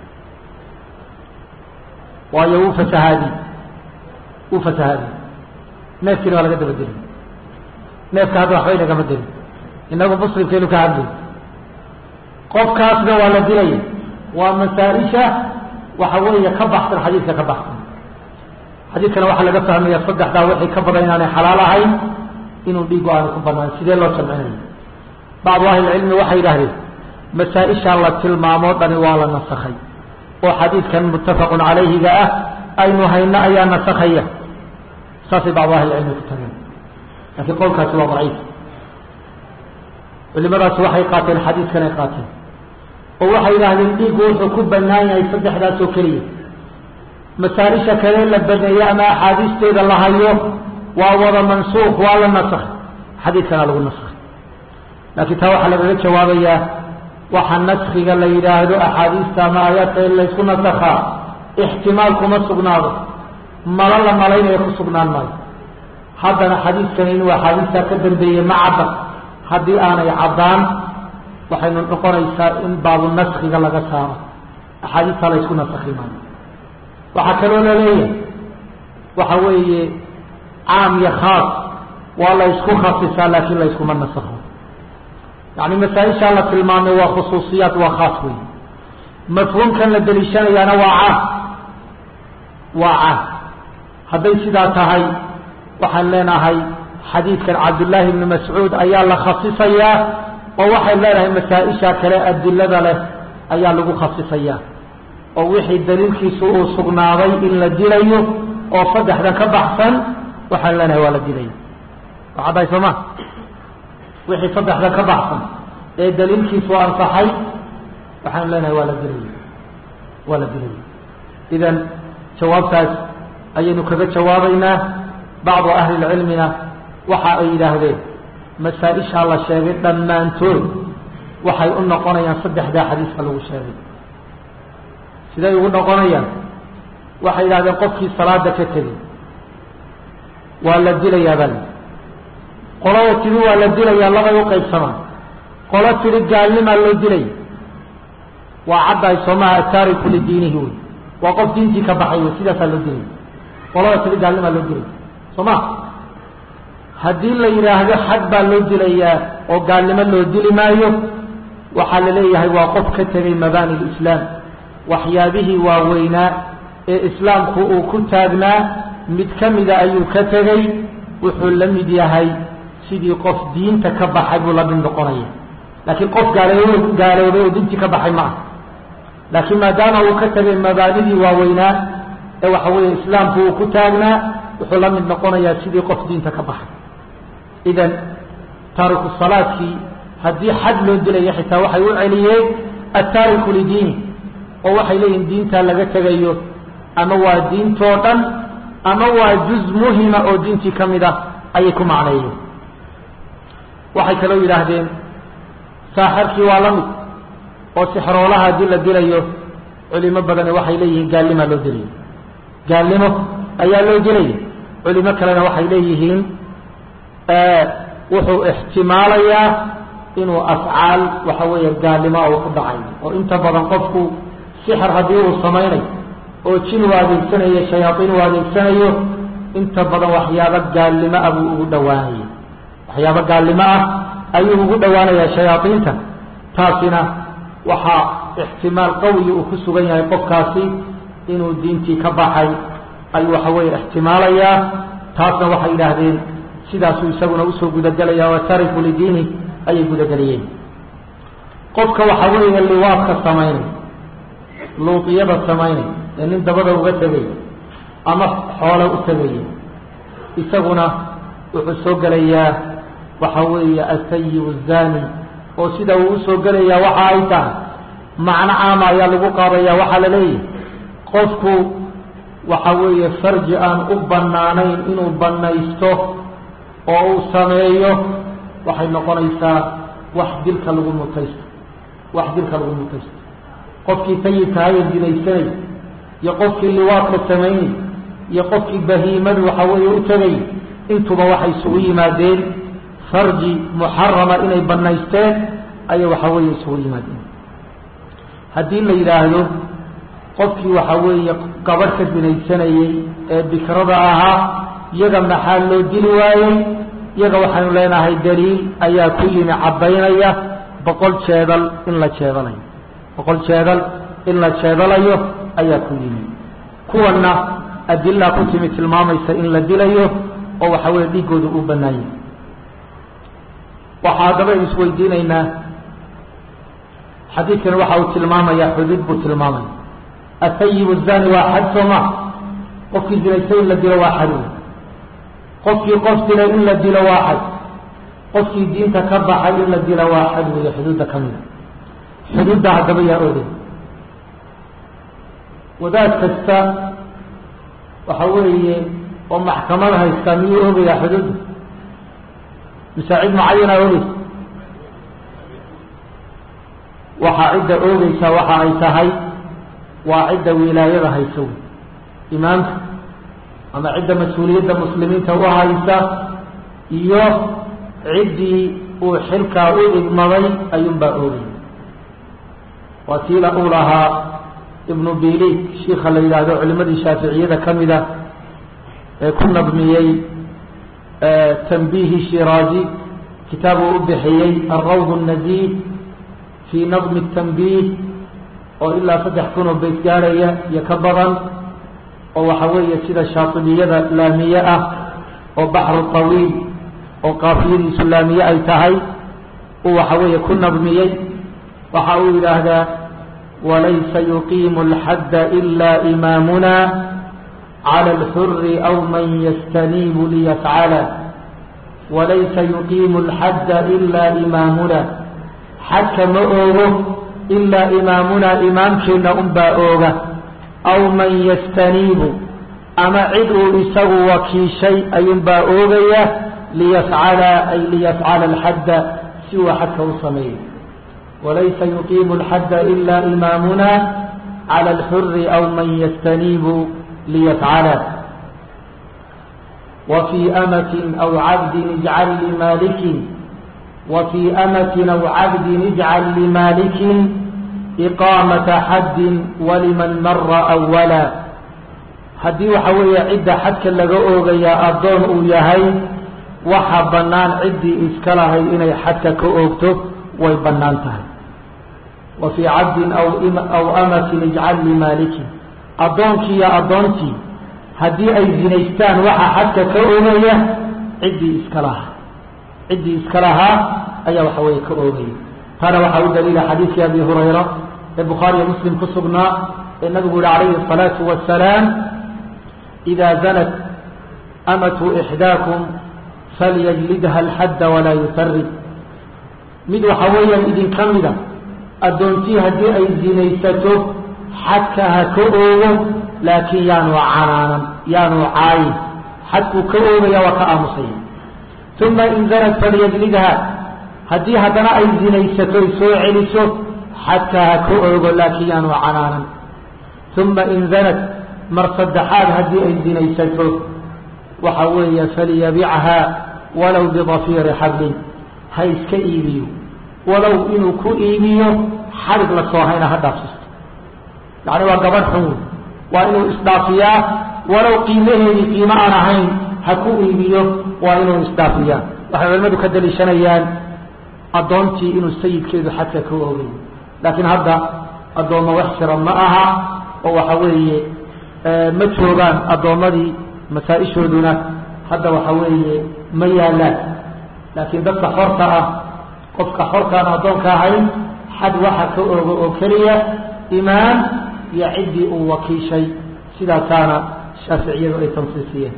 waayo wuu fasahaadi wuu fasahaadi neefkiina waa laga dabageli neefka hadda waxba inagama dilin inagu muslimkeenu ka hadlay qofkaasna waa la dilaya waa masaaisha waxa weeye ka baxsan xadiidka ka baxsan xadiidkana waxaa laga fahmaya saddexdaa wixii ka badan inaanay xalaal ahayn inuu dhiigu aanu ku banaan sidee loo jamcinayo bacdu ahlilcilmi waxay yidhaahdeen masaa-ishaa la tilmaamoo dhani waa la nasakhay oo xadiidkan muttafaqun calayhiga ah aynu hayno ayaa nasakhaya saasay bacdu ahlilcilmi ku tageen laakiin qowlkaasi waa daciif culimadaasi waxay qaateen xadiidkan ay qaateen oo waxay yidhaahdeen dhiiggu wuxuu ku banaan yahay saddexdaas oo keliya masaaisha kale la baneeye ama axaadiisteeda la hayo waa wada mansuuq waa la nasakh xadiidkana lagu nasakhay laakiin taa waxaa lagaga jawaabayaa waxa naskiga la yidhaahdo axaadiista ama aayaadka in laysku nasakhaa ixtimaal kuma sugnaado malo la malaynaya ku sugnaan maayo haddana xadiidkani inuu axaadiistaa ka dambeeyey ma cadda haddii aanay caddaan waxaynu noqonaysaa in baabu naskiga laga saaro axaadiistaa laysku nasakhi maayo waxaa kaloo laleeyahay waxa weeye caam iyo khaas waa la ysku khasisaa laakiin la yskuma nasakho yani masaaishaa la tilmaamay waa khusuusiyaat waa khaas wey mafhuumkan la deliishanayaana waa caam waa caam hadday sidaa tahay waxaan leenahay xadiidkan cabdullaahi ibni mascuud ayaa la khasisayaa oo waxay leenahay masaa-isha kale adilada leh ayaa lagu khasisayaa oo wixii daliilkiisu uu sugnaaday in la dilayo oo saddexdan ka baxsan waxaan leenahay waa la dilaya waa cadday soo ma wixii saddexdan ka baxsan ee daliilkiisu ansaxay waxaan leenahay waa la dilaya waa la dilaya idan jawaabtaas ayaynu kaga jawaabaynaa bacdu ahli lcilmina waxa ay yidhaahdeen masaa-ishaa la sheegay dhammaantood waxay u noqonayaan saddexdaa xadiiska lagu sheegay siday ugu noqonayaan waxay yidhahdeen qofkii salaada ka tegey waa la dilayaa baa lii qolada tidhi waa la dilayaa labay u qaybsamaan qolo tidhi gaalnimaa loo dilaya waa caddahay soomaha ataariku lidiinihi wey waa qof diintii ka baxay wey sidaasaa loo dilaya qolada tidhi gaalnimaa loo dilaya soo ma haddii la yidhaahdo xad baa loo dilayaa oo gaalnimo loo dili maayo waxaa la leeyahay waa qof ka tegay mabaani lislaam waxyaabihii waaweynaa ee islaamku uu ku taagnaa mid ka mida ayuu ka tegey wuxuu la mid yahay sidii qof diinta ka baxay buu la mid noqonaya laakiin qof gaaloobay gaaloobay oo diintii ka baxay ma ah laakiin maadaama uu ka tegay mabaanidii waaweynaa ee waxa weeye islaamku uu ku taagnaa wuxuu la mid noqonayaa sidii qof diinta ka baxay idan taariku salaadkii haddii xad loo dilaya xitaa waxay u celiyeen attaariku lidiini oo waxay leeyihin diintaa laga tegayo ama waa diintoo dhan ama waa juz muhima oo diintii ka mid ah ayay ku macneeyeen waxay kaloo yidhaahdeen saaxirkii waa la mid oo sixroolaha haddii la dilayo culimo badani waxay leeyihiin gaalnimaa loo dilaya gaalnimo ayaa loo dilaya culimo kalena waxay leeyihiin wuxuu ixtimaalayaa inuu afcaal waxa weeye gaalnimo uu ku dhacay oo inta badan qofku sixir haddii uu samaynayo oo jin uu adeegsanayo shayaaiin uu adeegsanayo inta badan waxyaabo gaalnimo ah buu ugu dhowaanaya waxyaabo gaalnimo ah ayuu ugu dhowaanaya shayaaiinta taasina waxaa ixtimaal qawiya uu ku sugan yahay qofkaasi inuu diintii ka baxay ayuu waxa weeye ixtimaalayaa taasna waxay yidhaahdeen sidaasuu isaguna usoo gudagelaya waa tariku lidiini ayay gudageliyeen qofka waxa weeye liwaadka samaynay luuqiyada samaynay ee nin dabada uga tegay ama xoolo u tegaya isaguna wuxuu soo gelayaa waxa weeye asayib zani oo sida uu usoo gelayaa waxa ay tahay macno caama ayaa lagu qaadaya waxaa la leeyahay qofku waxa weeye farji aan u bannaanayn inuu bannaysto oo uu sameeyo waxay noqonaysaa wax dilka lagu mutaysto wax dilka lagu mutaysto qofkii sayidkahaye dinaysanay iyo qofkii liwaadka samaynay iyo qofkii bahiimadu waxa weeye u tegay intuba waxay isugu yimaadeen farji muxarama inay bannaysteen ayay waxa weeye isugu yimaadeen haddii la yidhaahdo qofkii waxa weeye gabadh ka dinaysanayey ee bikrada ahaa iyaga maxaa loo dili waayey iyaga waxaynu leenahay daliil ayaa ku yimi caddaynaya boqol jeedal in la jeedalayo boqol jeedal in la jeedalayo ayaa ku yimi kuwanna adilaa ku timi tilmaamaysa in la dilayo oo waxa weeye dhiiggooda u bannaanyay waxaa haddaba aynu isweydiinaynaa xadiidkani waxa uu tilmaamayaa xuduud buu tilmaamaya asayibu zani waa xad sooma qofkii zinaystay in la dilo waa xad wey qofkii qof dilay in la dilo waa xad qofkii diinta ka baxay in la dilo waa xad weeye xuduudda ka mida xuduudda haddaba yaa ogay wadaad kasta waxa weeye oo maxkamad haysta miyuu ogayaa xuduudda mise cid mucayana ogeysa waxaa cidda oogeysa waxa ay tahay waa cidda wilaayada haysa wey imaamka ama cidda mas-uuliyadda muslimiinta u haysa iyo ciddii uu xilkaa u idmaday ayuunbaa oogay waa tiila uu lahaa ibnu bilig shiika la yidhaahdo culimadii shaaficiyada ka mida ee ku nadmiyey tanbihi shiraazi kitaab uu u bixiyey alrawd الnaziid fii nadmi الtanbih oo ilaa saddex kunoo bayt gaarhaya iyo ka badan oo waxa weeye sida shaatibiyada laamiye ah oo baxru طawiil oo qaafiyadiisu laamiye ay tahay uu waxa weeye ku nadmiyey waxa uu yidhaahdaa walaysa yuqiimu اlxadda ila imaamuna calى اlxuri aw man yastaniibu liyafcala walaysa yuqiimu اlxadda ila imaamuna xadka ma oogo ilaa imaamuna imaamkeenna unbaa ooga aw man yastaniibu ama cid uu isagu wakiishay ayuunbaa oogaya liyafcala ay liyafcala alxadda si uu xadka u sameeyo walaysa yuqiimu alxadda ila imaamuna cala alxuri aw man yastaniibu liyafcala وفي أمة أو عبد اجعل لمالك وفي أمة أو عبد اجعل لمالك إقامة حد ولمن مر أولا haddii waxa weeye cidda xadka laga oogayaa addoon uu yahay waxa bannaan ciddii iska lahay inay xadka ka oogto way bannaan tahay wa fii cabdin aw aw amatin ijcal limaaliki addoonkii iyo addoontii haddii ay zinaystaan waxa xadka ka oogaya ciddii iska lahaa ciddii iska lahaa ayaa waxa weeye ka oogaya taana waxaa u daliila xadiidkii abi hurayra ee bukhaariyo muslim ku sugnaa ee nabigu yihi calayhi الsalaatu wasalaam إida zanat amatu إxdaakum falyajlidha alxadda walaa yufarrid mid waxa weeyaan idinka mida addoontii haddii ay zinaysato xadka ha ka oogo laakiin yaanu canaanan yaanu caayin xadkuu ka oogaya waa ka aamusaya uma in zanat falyajlidha haddii haddana ay zinaysato ay soo celiso xadka ha ka oogo laakiin yaanu canaanan uma in zanat mar saddexaad haddii ay zinaysato waxa weeye falyabicha walow bidafiiri xablin ha iska iibiyo walow inuu ku iibiyo xarig la soo hayna ha dhaafsisto yacni waa gabadh xun wey waa inuu isdhaafiyaa walow qiimaheedii qiimo aan ahayn ha ku iibiyo waa inuu isdhaafiyaa waxay culimmadu ka daliishanayaan addoontii inuu sayidkeedu xadka ka oogay laakiin hadda addoommo wax jira ma aha oo waxa weeye ma joogaan addoommadii masaa-ishooduna hadda waxa weeye ma yaalaan laakiin dadka xorta ah qofka xorkaan addoonka ahayn xad waxa ka oogo oo keliya imaam iyo ciddii uu wakiishay sidaasaana shaaficiyadu ay tansiisiyeen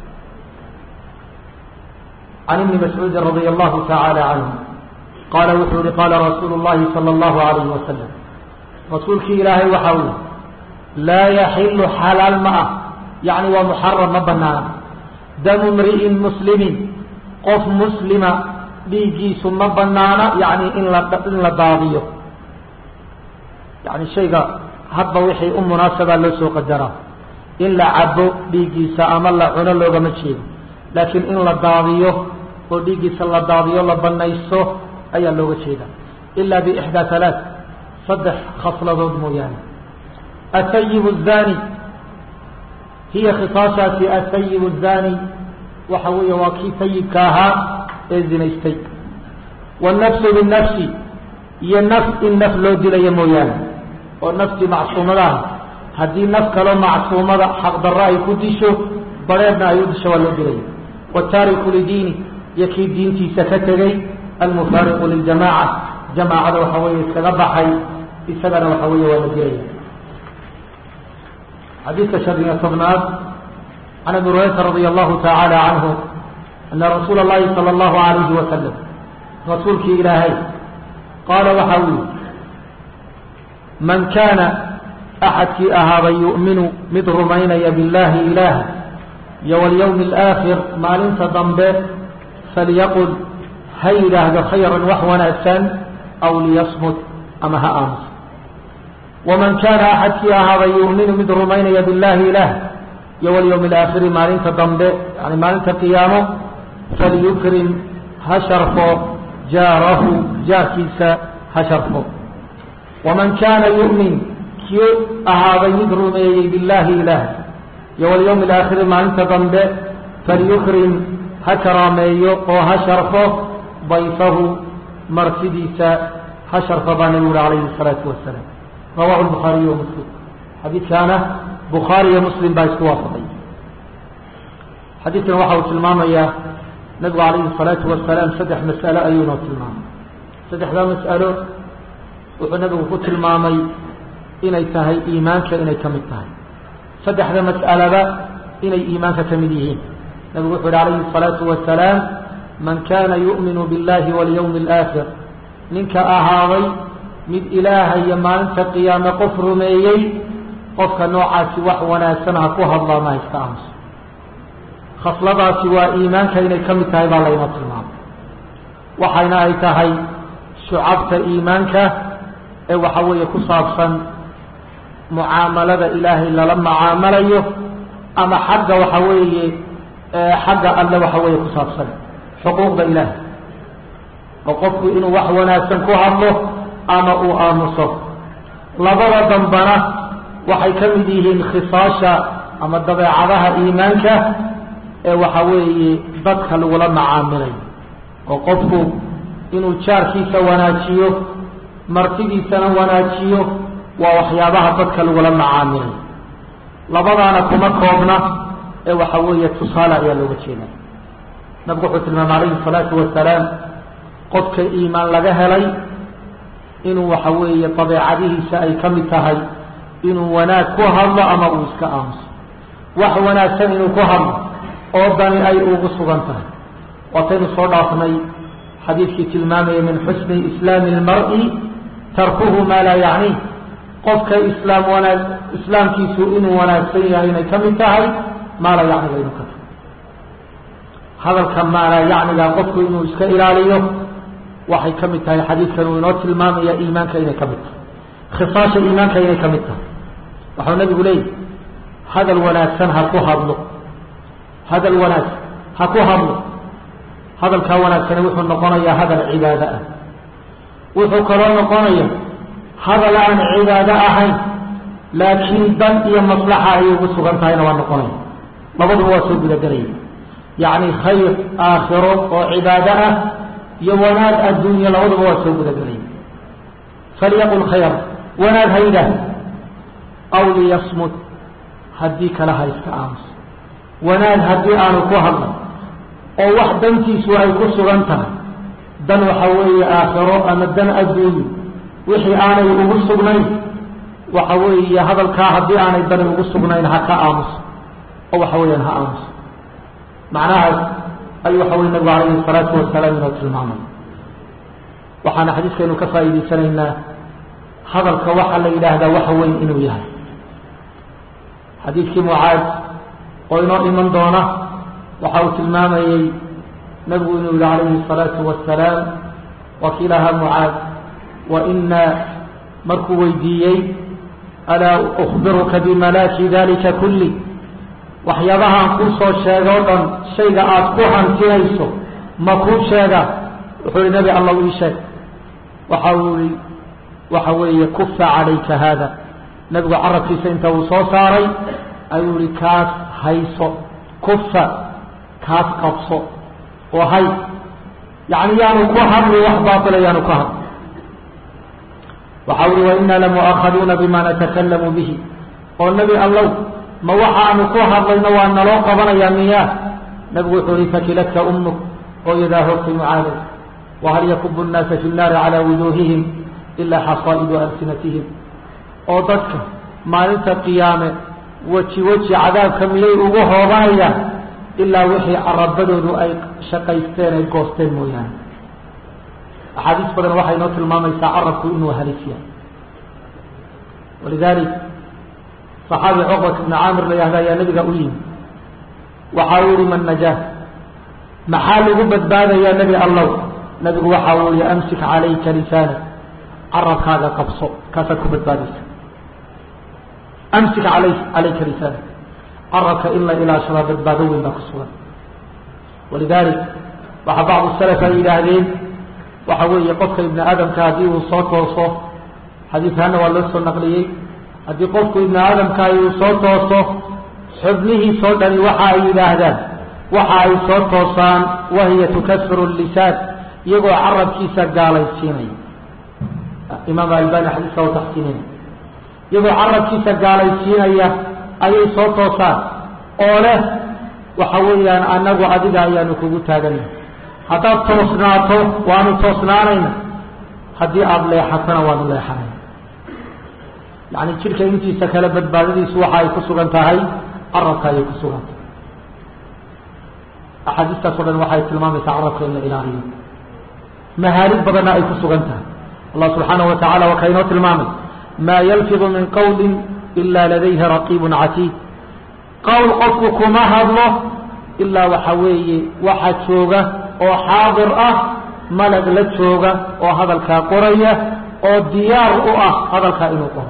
can ibni mascuudin radia allahu tacaala canhu qaala wuxuu yihi qaala rasuulu llahi sala allahu alayhi wasalam rasuulkii ilaahay waxa uu laa yaxilu xalaal ma ah yacni waa muxaram ma banaana damu mri'in muslimin qof muslima dhiiggiisu ma banaana yani in la in la daadiyo yani shayga hadba wixii u munaasabaa loo soo qadaraa in la cabo dhiiggiisa ama la cuno loogama jeedo laakiin in la daadiyo oo dhiiggiisa la daadiyo la banaysto ayaa looga jeeda ila bixdaa halaaث saddex khasladood mooyaane athayib الzani hiya khisaashaasi athayib الzani waxa weeye waa kii sayibka ahaa ee zinaystay wالnafsu binafsi iyo naf in naf loo dilayo mooyaane oo naftii macsuumadaha haddii naf kaloo macsuumada xaqdarro ay ku disho bareedna ay u disho waa loo dilaya wataariku lidiini iyo kii diintiisa ka tegey almufaariqu liljamaaca jamaacada waxa weeye iskaga baxay isagana waxa weeye waa la dilaya xadiidka shan iyo tobnaad can abi hurayrata radia allahu tacaala canhu ana rasuula اllahi salى اllahu alayhi wasalam rasuulkii ilaahay qaala waxa uu yihi man kaana axadkii ahaaba yu'minu mid rumaynaya biاllahi ilaah iyo walyawmi اlaakhir maalinta dambe falyaqul ha yidhaahdo khayran wax wanaagsan aw liyasmut ama ha aamuso waman kaana axadkii ahaaba yu'minu mid rumaynaya biاllahi ilaah iyo walyawmi alaakhiri maalinta dambe yani maalinta qiyaamo falyukrim ha sharfo jaarahu jaarkiisa ha sharfo waman kaana yu'min kii ahaaday mid rumeeyey biاllahi ilaah iyo walyawmi alaakhiri maalinta dambe falyukrim ha karaameeyo oo ha sharfo dayfahu martidiisa ha sharfo baa nabigu uri calayhi الsalaatu wasalaam rawahu lbukhaariyu wa muslim xadiidkaana bukhaari iyo muslim baa isku waafaqay xadiidkan waxa uu tilmaamayaa nabigu calayhi الsalaatu wasalaam saddex mas'alo ayuu noo tilmaamay saddexdaa mas'alo wuxuu nabigu ku tilmaamay inay tahay iimaanka inay ka mid tahay saddexda mas'alaba inay iimaanka ka mid yihiin nabigu wuxu uhi calayhi الsalaatu wasalaam man kana yu'minu biاllahi walyawmi اlaakhir ninka ahaaday mid ilaaha iyo maalinta qiyaame qof rumeeyey qofka noocaasi wax wanaagsan ha ku hadlaa ma iska aamuso khasladaasi waa iimaanka inay ka mid tahay baa laynoo tilmaamay waxayna ay tahay shucabta iimaanka ee waxa weeye ku saabsan mucaamalada ilaahay lala mucaamalayo ama xagga waxa weeye xagga alle waxa weeye ku saabsan xuquuqda ilaahay oo qofku inuu wax wanaagsan ku hadlo ama uu aamuso labada dambana waxay ka mid yihiin khisaasha ama dabeecadaha iimaanka ee waxa weeye dadka lagula macaamilayo oo qofku inuu jaarkiisa wanaajiyo martidiisana wanaajiyo waa waxyaabaha dadka lagula macaamilayo labadaana kuma koobna ee waxa weeye tusaale ayaa looga jeeda nabigu wuxuu tilmaamay calayhi salaatu wasalaam qofka iimaan laga helay inuu waxa weeye dabeecadihiisa ay ka mid tahay inuu wanaag ku hadlo ama uu iska aamuso wax wanaagsan inuu ku hadlo oo dani ay ugu sugan tahay waataynu soo dhaafnay xadiidkii tilmaamaya min xusni islaami اlmar'i tarkuhu maa laa yacni qofka islaam wanaag islaamkiisu inuu wanaagsan yahay inay ka mid tahay maa laa yacniga inuu ka tahay hadalka maa laa yacniga qofku inuu iska ilaaliyo waxay ka mid tahay xadiidkan uu inoo tilmaamaya iimaanka inay ka mid tahay khisaasha iimaanka inay ka mid tahay waxau nabigu leeyahy hadal wanaagsan ha ku hadlo hadal wanaagsan ha ku hadlo hadalkaa wanaagsani wuxuu noqonayaa hadal cibaado ah wuxuu kaloo noqonaya hadal aan cibaado ahayn laakiin dan iyo maslaxa ayay ugu sugan tahayna waa noqonaya labaduba waa soo gudagelaya yacni khayr aakhiro oo cibaado ah iyo wanaag adduunya labaduba waa soo gudagelaya falyaqul khayr wanaag ha yidhaah aw liyasmut haddii kale ha iska aamuso wanaag haddii aanu ku hadlay oo wax dantiisu ay ku sugan tahay dan waxa weeye aakhiro ama dan adduunyo wixii aanay ugu sugnayn waxa weeye hadalkaa haddii aanay dani ugu sugnayn ha ka aamuso oo waxa weeyaan ha aamuso macnahaas ayuu waxa weye nabigu calayhi salaatu wasalaam inoo tilmaamay waxaana xadiiskaynu ka faa'iidaysanaynaa hadalka waxaa la yidhaahdaa waxa weyn inuu yahay xadiidkii mucaad oo inoo iman doona waxa uu tilmaamayey nabigu inuu yihi calayhi الsalaatu wasalaam wakiilaha mucaad waina markuu weydiiyey alaa ukbiruka bimalaaki dalika kulli waxyaabahaan kuu soo sheega o dhan shayga aada ku hantinayso ma kuu sheega wuxuu yihi nebi allah ii sheeg waxa uu yihi waxa weeye kufa calayka haada nebigu carabkiisa inta uu soo saaray ayuu yihi kaas hayso kufa kaas qabso oo hay yani yaanu ku hadli wax baatila yaanu ku hadli waxa ui waina lamu'aakaduuna bima natakalamu bihi oo nebi allow ma waxaanu ku hadlayno waa naloo qabanayaa miyaa nabigu wuxuu ihi fakiladka umuk hooyadaa hoogtay mucaaday wahal yakubu nnaasa fi nnaari calaa wujuuhihim ilaa xasaa'idu alsinatihim oo dadka maalinta qiyaame weji weji cadaabka miyay ugu hoobanayaan ilaa wixii carabadoodu ay shaqaysteen ay goosteen mooyaane axaadiis badan waxay noo tilmaamaysaa carabku inuu halisya walidalik صaxaabi cuqbat ibni caamir la yahda ayaa nabiga u yimi waxa uu yihi man najaa maxaa lagu badbaadayaa nebi allow nabigu waxa uu yihi amsik calayka lisaanak carabkaaga qabso kaasaad ku badbaadaysa amsik alay calayka lisaanak carabka in la ilaashadaa badbaado weyn baa ku sugan walidalik waxa bacdu salaf ay yidhaahdeen waxa weeye qofka ibni aadamka haddii uu soo tooso xadiidkaana waa loo soo naqliyey haddii qofku ibni aadamkaay uu soo tooso xubnihiisoo dhani waxa ay yidhaahdaan waxa ay soo toosaan wahiya tukasiru lisaan iyagoo carabkiisa gaalaysiinaya imaam albani xadiiska u taxsiinaya iyagoo carabkiisa gaalaysiinaya ayay soo toosaan oo leh waxa weeyaan anagu adiga ayaanu kugu taaganay haddaad toosnaato waanu toosnaanayna haddii aada leexatana waanu leexanayna yani jidhka intiisa kale badbaadadiisu waxa ay ku sugan tahay carabka ayay ku sugan tahay axaadiistaas o dhan waxay tilmaamaysaa carabka in la ilaaliyo mahaalid badanna ay ku sugan tahay allah subxaanahu wa tacala waa ka inoo tilmaamay maa yalfidu min qawli ila ladayhi raqiibun catiid qowl qofku kuma hadlo ilaa waxa weeye waxa jooga oo xaadir ah malag la jooga oo hadalkaa qoraya oo diyaar u ah hadalkaa inuu qoro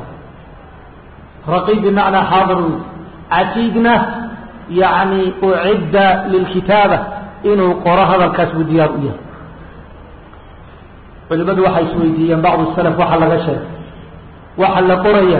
raqiib bimacnaa xaadir wey catiidna yani ucidda lilkitaaba inuu qoro hadalkaas buu diyaar u yahay culimadu waxay isweydiiyeen bacdu salaf waxa laga sheegay waxa la qoraya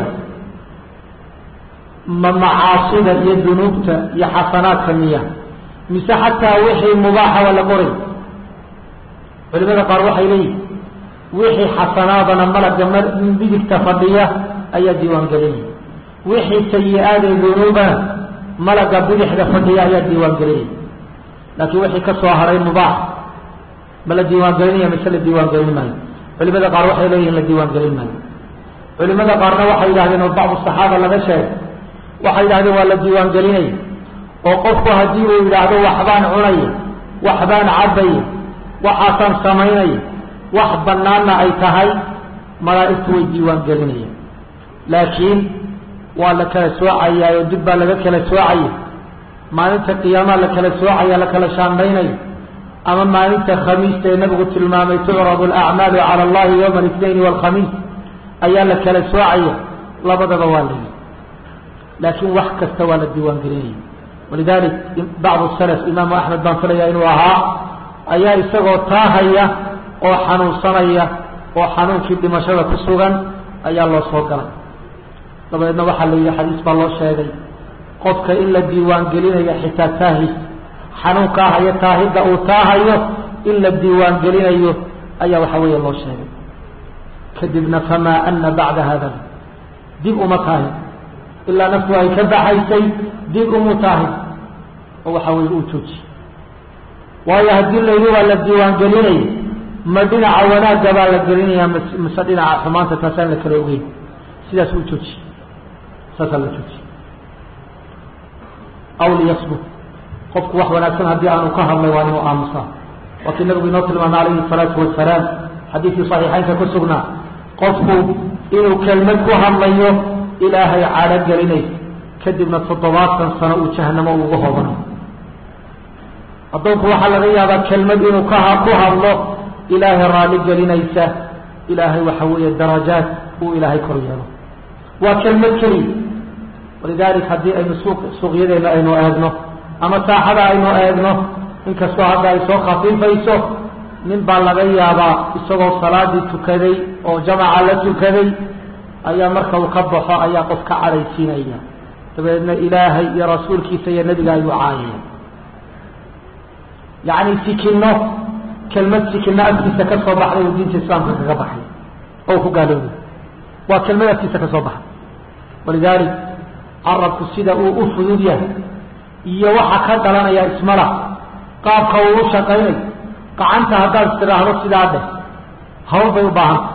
ma macaasida iyo dunuubta iyo xasanaadka miya mise xataa wixii mubaaxa waa la qoray culimada qaar waxay leeyihin wixii xasanaadana malaga midigta fadhiya ayaa diiwaan gelinaya wixii sayi-aadee dunuubana malaga bidixda fadhiya ayaa diiwaan gelinaya laakiin wixii ka soo haray mubaax ma la diiwaan gelinaya mise la diiwaan gelin maayo culimada qaar waxay leeyihin la diiwaan gelin maayo culimada qaarna waxay yidhahdeen oo bacdu saxaaba laga sheegay waxay yidhahdeen waa la diiwaan gelinaya oo qofku haddii uu yidhaahdo waxbaan cunaya waxbaan cabaya waxaasaan samaynaya wax banaanna ay tahay malaa'igtu way diiwaan gelinaya laakiin waa la kala soocayaa oo dib baa laga kala soocaya maalinta qiyaamaa la kala soocaya la kala shaambaynaya ama maalinta khamiista ee nabigu tilmaamay tucradu alacmaalu cala allahi yowma alithnayn walkhamiis ayaa la kala soocaya labadaba waa layi laakiin wax kasta waa la diiwaan gelinaya walidalik bacdu salaf imaamu axmed baan filaya inuu ahaa ayaa isagoo taahaya oo xanuunsanaya oo xanuunkii dhimashada ku sugan ayaa loo soo galay dabadeedna waxaa la yidhi xadiis baa loo sheegay qofka in la diiwaan gelinayo xitaa taahis xanuunka ah iyo taahidda uu taahayo in la diiwaan gelinayo ayaa waxa weeye loo sheegay kadibna famaa ana bacda hada dib uma taahin ilaa naftu ay ka baxaysay dib umu taahin oo waxa weye uu jooji waayo haddii layidhi waa la diiwaan gelinaya ma dhinaca wanaagga baa la gelinaya mise dhinaca xumaanta taasaan la kala ogeyn sidaas uu jooji saasaa la jooji aw liyasbut qofku wax wanaagsan haddii aanu ka hadlay waa inuu aamusaa waa kii nabigu inoo tilmaamay calayhi الsalaatu wasalaam xadiidkii صaxiixaynka ku sugnaa qofku inuu kelmad ku hadlayo ilaahay cadho gelinaysa kadibna toddobaatan sano uu jahanamo uga hobanayo addoonku waxaa laga yaabaa kelmad inuu ka ku hadlo ilaahay raalli gelinaysa ilaahay waxa weeye darajaad uu ilaahay kor yeelo waa kelmad keliya walidalik haddii aynu suuq suuqyadeena aynu eegno ama saaxada aynu eegno inkastoo hadda ay soo khafiifayso nin baa laga yaabaa isagoo salaadii tukaday oo jamaca la tukaday ayaa marka uu ka baxo ayaa qof ka cadhaysiinaya dabeedna ilaahay iyo rasuulkiisa iyo nebiga ayuu caayaya yacni sikino kelmad sikino agtiisa ka soo baxday uu diinta islaamka kaga baxay oo ku gaaloobay waa kelmad agtiisa ka soo baxay walidalik carabku sida uu u fudud yahay iyo waxa ka dhalanaya ismala qaabka uu u shaqaynayo gacanta haddaad istidhaahdo sidaa dheh hawl bay u baahanta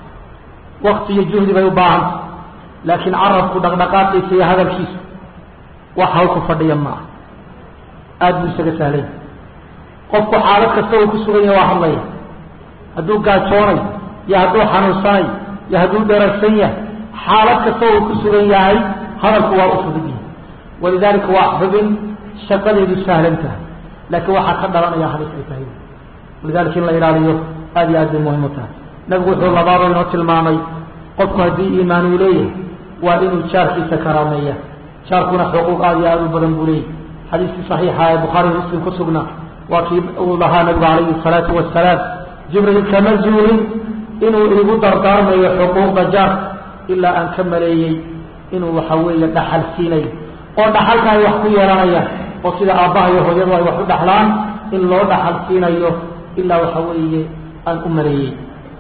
wakti iyo juhdi bay u baahanta laakiin carabku dhaqdhaqaaqiisa iyo hadalkiisu wax hawl ku fadhiya ma ah aada buu isaga sahlay qofku xaalad kasta uu ku sugan yahay waa hadlaya hadduu gaajoonayo iyo hadduu xanuunsanayo iyo hadduu dherarsan yahay xaalad kasta uu ku sugan yahay hadalku waa u fudud yahay walidaalika waa xubin shaqadeedu sahlan tahay laakiin waxaa ka dhalanaya halis ay tahay walidalika in la ilaaliyo aada iyo aad bay muhim u tahay nabigu wuxuu labaaba inoo tilmaamay qofku haddii iimaan uu leeyahay waa inuu jaarkiisa karaameeya jaarkuna xuquuq aada iyo aada u badan buu leeyahy xadiiskii saxiixa ee bukhaari muslim ku sugnaa waa kii uu lahaa nabigu calayhi salaatu wasalaam jibriil kama zuulin inuu igu dardaarmayo xuquuqda jaarka ilaa aan ka maleeyey inuu waxa weeye dhaxal siinayo oo dhaxalka ay wax ku yeelanayaan oo sida aabbaha iyo hooyadu ay wax u dhaxlaan in loo dhaxal siinayo ilaa waxa weeye aan u maleeyey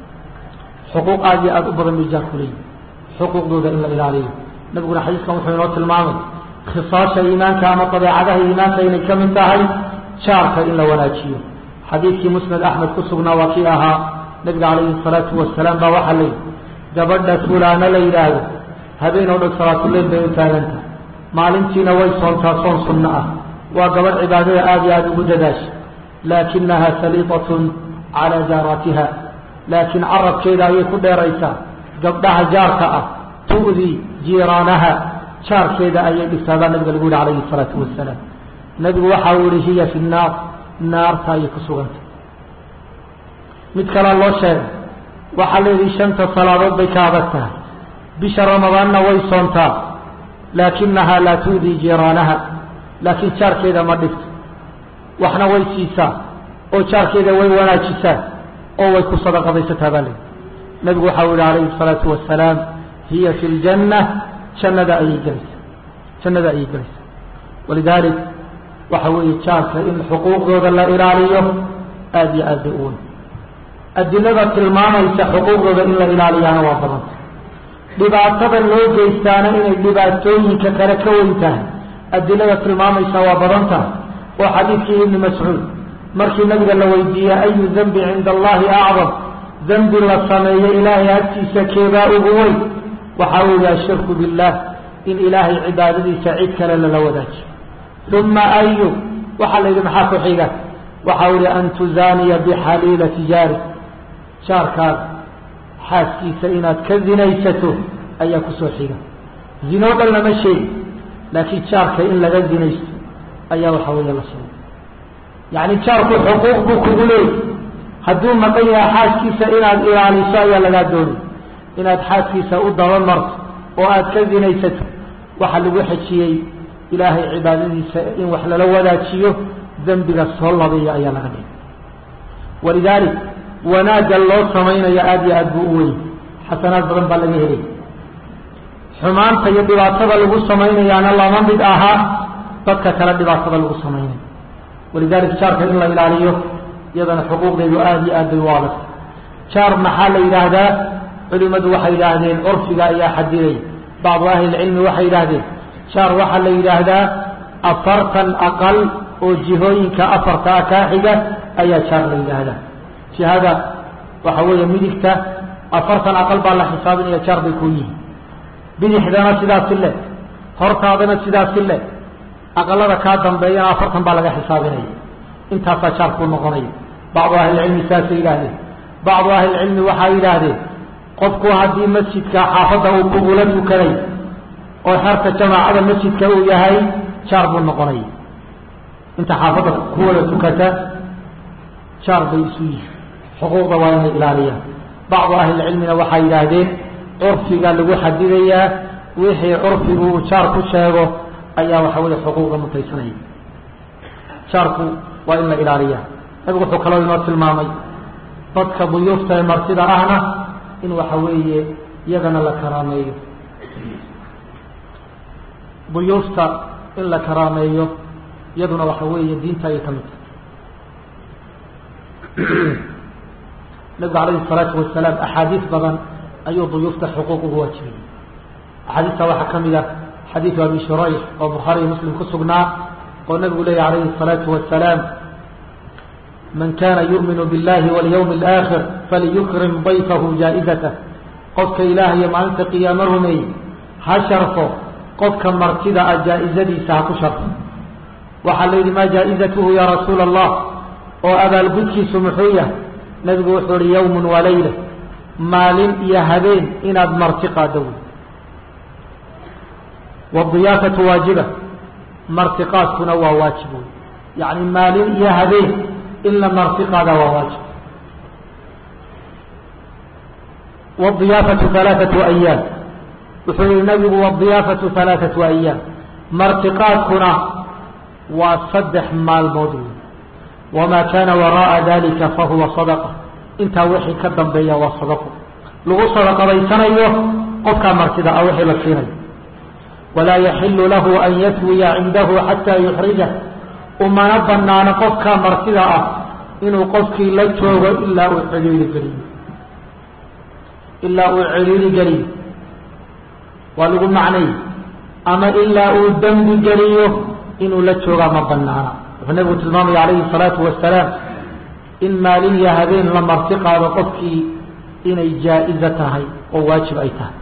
xuquuq aada iyo aada u badan bay jaarku leeyihi xuquuqdooda in la ilaaliyo nabiguna xadiiskan wuxuu inoo tilmaamay khisaasha iimaanka ama dabeecadaha iimaanka inay ka mid tahay jaarka in la wanaajiyo xadiidkii musnad axmed ku sugnaa waa kii ahaa nabiga calayhi salaatu wasalaam baa waxaa la yidhi gabadha fulaano la yidhaahdo habeen oo dhan salaatuleyl bay u taagantahay maalintiina way soontaa soon sunno ah waa gabadh cibaadada aada iyo aada ugu dadaasha laakinaha saliitatun calaa jaaraatiha laakiin carabkeeda ayay ku dheeraysaa gabdhaha jaarka ah tu'dii jiiraanaha jaarkeeda ayay dhigtaadaa nabiga lagu yihi calayhi salaatu wasalaam nabigu waxa uu yihi hiya fi nnaar naarta ayay ku sugantay mid kalea loo sheegay waxaa la yidhi shanta salaadood bay ka adag tahay bisha ramadaanna way soontaa laakinahaa laa tu'dii jiiraanaha laakiin jaarkeeda ma dhigto waxna way siisaa oo jaarkeeda way wanaajisaa oo way ku sadaqadaysataa baa layidhi nabigu waxa uu yihi calayhi salaatu wasalaam hiya fi ljanna jannada ayay gelaysaa jannada ayay gelaysaa walidaalik waxa weeye jaarka in xuquuqdooda la ilaaliyo aada iyo aad bay u weyn adilada tilmaamaysa xuquuqdooda in la ilaaliyaana waa badanta dhibaatada loo geystaana inay dhibaatooyinka kale ka weyn tahay adilada tilmaamaysa waa badan tahay oo xadiidkii ibni mascuud markii nabiga la weydiiyey ayu dembi cinda allahi acdam dembi la sameeyo ilaahay agtiisa keebaa ugu weyn waxa uu yihi ashirku billah in ilaahay cibaadadiisa cid kale lala wadaajiyo uma ayu waxaa la yidhi maxaa ku xiga waxa uu yihi an tuzaaniya bixaliilati jaari jaarkaada xaaskiisa inaad ka zinaysato ayaa kusoo xiga zinoo dhan lama sheegi laakiin jaarka in laga zinaysto ayaa waxa weeye la sheegay yacni jaarku xuquuq buu kugu leeyay hadduu maqan yahay xaaskiisa inaad ilaaliso ayaa lagaa doonay inaad xaaskiisa u dabamarto oo aad ka zinaysato waxaa lagu xejiyey ilaahay cibaadadiisa in wax lala wadaajiyo dembiga soo labeeya ayaa laga dhigay walidaalik wanaagga loo samaynayo aada iyo aada buu u weyn xasanaad badan baa laga helay xumaanta iyo dhibaatada lagu samaynayaana lama mid ahaa dadka kale dhibaatada lagu samaynayo walidalik jaarka in la ilaaliyo iyadana xuquuqdeedu aada iyo aad bay u adag jaar maxaa la yidhaahdaa culimadu waxay yidhaahdeen curfiga ayaa xadiday bacdu ahlilcilmi waxay yidhaahdeen jaar waxaa la yidhaahdaa afartan aqal oo jihooyinka afarta ah kaa xiga ayaa jaar la yidhaahdaa jihada waxa weeye midigta afartan aqal baa la xisaabinaya jaar bay ku yihiin bidixdana sidaasi le hortaadana sidaasi le aqalada kaa dambeeyana afartan baa laga xisaabinaya intaasaa jaar kuu noqonaya bacdu ahlilcilmi saasay yidhaahdeen bacdu ahlilcilmi waxay yidhaahdeen qofku haddii masjidka xaafadda uu kugula tukaday oo xerta jamaacada masjidka uu yahay jaar buu noqonaya inta xaafadda ku wada tukata jaar bay isu yihin xuquuqda waa inay ilaaliyaan bacdu ahlilcilmina waxay yidhaahdeen curfiga lagu xadidayaa wixii curfigu uu jaar ku sheego ayaa waxa weeye xuquuqda mutaysanaya jaarku waa in la ilaaliyaa nabigu wuxuu kaloo inoo tilmaamay dadka duyuufta ee martida ahna in waxa weeye iyagana la karaameeyo duyuufta in la karaameeyo iyaduna waxa weeye diinta ayay ka mid tahay nabigu calayhi salaatu wasalaam axaadiis badan ayuu duyuufta xuquuq ugu waajibiyey axaadiista waxaa ka mid ah xadiidu abi shurayx oo bukhaariyo muslim ku sugnaa oo nabigu leeyahy calayhi الsalaatu wasalaam man kana yu'minu biاllahi walyawmi اlآakhir faliyukrim dayfahu jaa'idatah qofka ilaah iyo maalinta qiyaamo rumeey ha sharfo qofka martida ah jaa-izadiisa ha ku sharfo waxaa la yidhi maa jaa-izatuhu ya rasuula allah oo abaalgudkiisu muxuu yahay nabigu wuxuu ihi yawmun walayla maalin iyo habeen inaad marti qaado wey wadiyaafatu waajiba martiqaadkuna waa waajib wey yacni maalin iyo habeen in la marti qaada waa waajib wadiyaafatu halaaثatu ayaam wuxuu yihi nabigu wadiyaafatu halaaثatu ayaam martiqaadkuna waa saddex maalmood wey wamaa kaana waraءa dalika fahuwa sadaqa intaa wixii ka dambeeya waa sadaqo lagu sadaqadaysanayo qofkaa martida ah wixii la siinayo walaa yaxilu lahu an yatwiya cindahu xataa yuxrijah umana banaano qofkaa martida ah inuu qofkii la joogo ilaa uu celiili geliyo ilaa uu celiili geliyo waa lagu macnay ama ilaa uu dembi geliyo inuu la joogaa ma banaana wuxuu nabigu tilmaamaya calayhi salaatu wasalaam in maalin iyo habeen la marti qaado qofkii inay jaa-izo tahay oo waajib ay tahay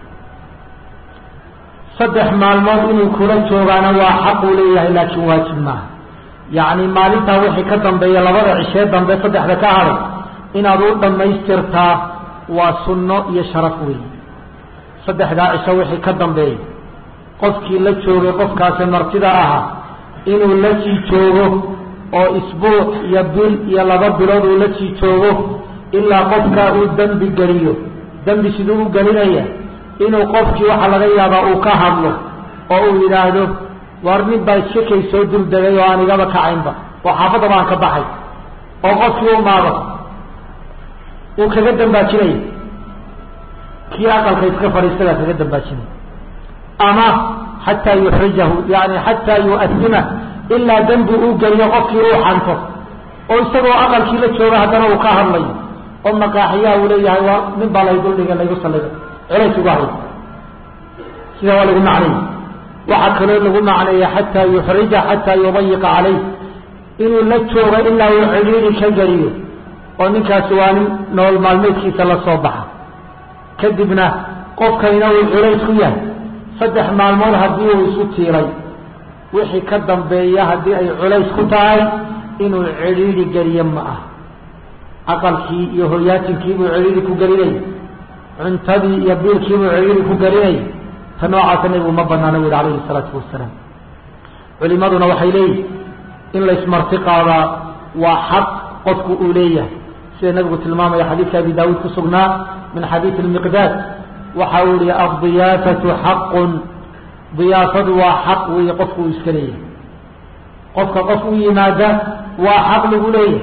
saddex maalmood inuu kula joogaana waa xaq uu leeyahay laakiin waajib maaha yacni maalintaa wixii ka dambeeya labada cishee dambe saddexda ka hadhay inaad u dhammaystirtaa waa sunno iyo sharaf weyn saddexdaa cisho wixii ka dambeeya qofkii la joogay qofkaasi martida ahaa inuu la sii joogo oo isbuuc iyo bil iyo laba bilood uu la sii joogo ilaa qofkaa uu dembi geliyo dembi siduu u gelinaya inuu qofkii waxaa laga yaabaa uu ka hadlo oo uu yidhaahdo war nin baa iska kay soo duldegay oo aan igaba kacaynba oo xaafadda baan ka baxay oo qofkii u maado uu kaga dambaajinaya kii aqalka iska fadhiistadaa kaga dambaajinaya ama xataa yuxrijahu yani xataa yu'asima ilaa dembi uu geliyo qofkii uu xanto oo isagoo aqalkii la jooga haddana uu ka hadlayo oo maqaaxiyaha uu leeyahay waa nin baa lay duldhiga laygu salliga celays ugu hay sida waa lagu macnay waxaa kaloo lagu macneeya xataa yuxrija xataa yudayiqa calayh inuu la joogo ilaa uu cidhiiri ka geliyo oo ninkaasi waa nin nolol maalmeedkiisa la soo baxa kadibna qofkayna uu culays ku yahay saddex maalmood haddii uu isu tiiray wixii ka dambeeya haddii ay culays ku tahay inuu cidhiiri geliyo ma ah aqalkii iyo hoyaatinkiibuu cidhiiri ku gelinaya cuntadii iyo biilkiibuu cidhiiri ku gelinaya ta noocaasa nabigu ma banaana wuli calayhi salaatu wasalaam culimaduna waxay leeyihin in laysmarti qaadaa waa xaq qofku uu leeyahay sida nabigu tilmaamaya xadiidka abi daawuud ku sugnaa min xadiidi lmiqdaad waxa uu yihi addiyaafatu xaqun diyaafadu waa xaq weeye qofku uu iska leeyahay qofka qof u yimaada waa xaq lagu leeyahay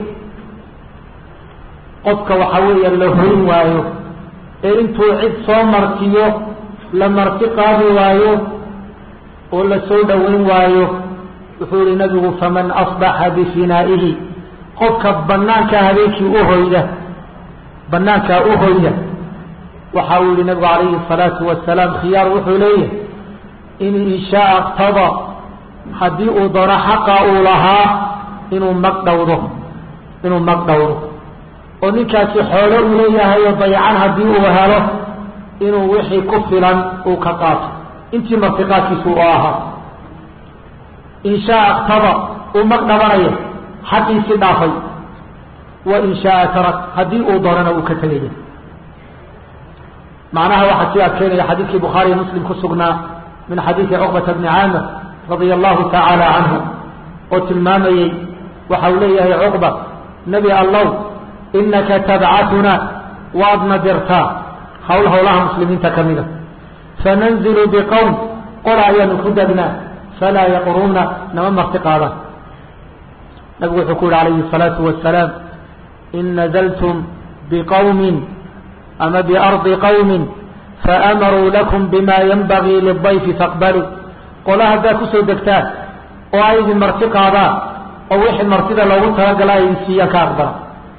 qofka waxa weeya la hoyn waayo ee intuu cid soo martiyo la marti qaadi waayo oo la soo dhoweyn waayo wuxuu yihi nabigu faman asbaxa bifinaa'ihi qofka banaankaa habeenkii u hoyda banaankaa u hoyda waxa uu yihi nabigu calayhi الsalaatu wasalaam khiyaar wuxuu leeyahay in inshaaa اqtada haddii uu doono xaqa uu lahaa inuu mag dhowdo inuu mag dhowdo oo ninkaasi xoolo uu leeyahay oo dayacan haddii uu helo inuu wixii ku filan uu ka qaato intii martiqaadkiisu u ahaa in shaaa اqtada uu mag dhabanaya xaqiisii dhaafay wa in shaaa tarak haddii uu doonana uu ka tegaya macnaha waxaa sii adkeynaya xadiidkii bukhaariyo muslim ku sugnaa min xadiidi cuqbata bni caamir radia allahu tacaala canhu oo tilmaamayey waxa uu leeyahay cuqba nebi allow inaka tabcatuna waadna dirtaa hawl howlaha muslimiinta ka mida fananzilu biqowm qola ayaanu ku degnaa falaa yaqruuna nama marti qaadaan nabigu wuxuu ku yihi calayhi الsalaatu wasalaam in nazltum biqowmin ama biardi qowmin faamaruu lakum bima yanbagii lidayfi faqbaluu qola haddaad kusoo degtaan oo ay idin marti qaadaan oo wixii martida loogu talagala ay idin siiyaan ka aqbala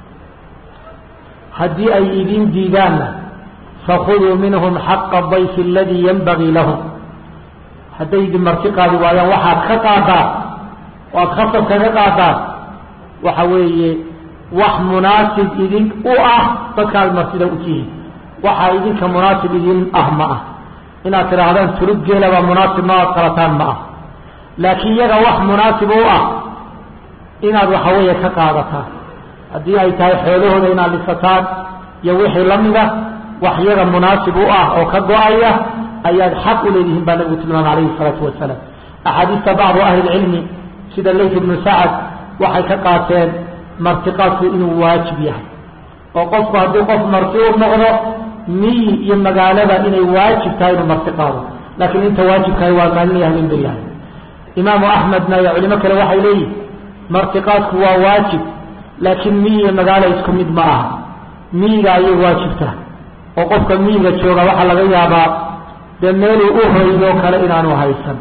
haddii ay idin diidaanna fakuduu minhum xaqa dayfi aladii yanbagii lahum hadday idin marti qaadi waayaan waxaad ka qaadaan oo aad khasab kaga qaadaan waxa weeye wax munaasib idin u ah dadkaad martida u tihiin waxaa idinka munaasib idin ah ma ah inaad tidhaahdaan tulub geela baa munaasib ma aad qalataan ma ah laakiin iyaga wax munaasib u ah inaad waxa weeye ka qaadataan haddii ay tahay xoolahooda inaad dhisataan iyo wixii la mida wax iyaga munaasib u ah oo ka go-aya ayaad xaq u leedihiin baa nabigu tilmaamay alayhi salaatu wasalaam axaadiista bacdu ahli lcilmi sida layt ibnu sacad waxay ka qaateen martiqaadku inuu waajib yahay oo qofku haddii qof marti u noqdo miyi iyo magaalada inay waajib tahay inuu marti qaado laakiin inta waajibkahay waa maalin habeen beryahay imaamu axmedna iyo culimo kale waxay leeyihin martiqaadku waa waajib laakiin miyi iyo magaalo isku mid ma aha miyiga ayay waajibtaa oo qofka miyiga jooga waxaa laga yaabaa dee meeluu u hoydoo kale inaanu haysan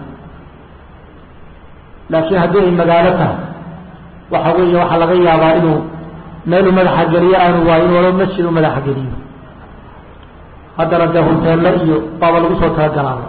laakiin haddii ay magaalo tahay waxa weeye waxaa laga yaabaa inuu meeluu madaxa geliyo aanu waayin walo masjid u madaxa geliyo haddana dee hunteelle iyo baaba lagu soo talagalaaba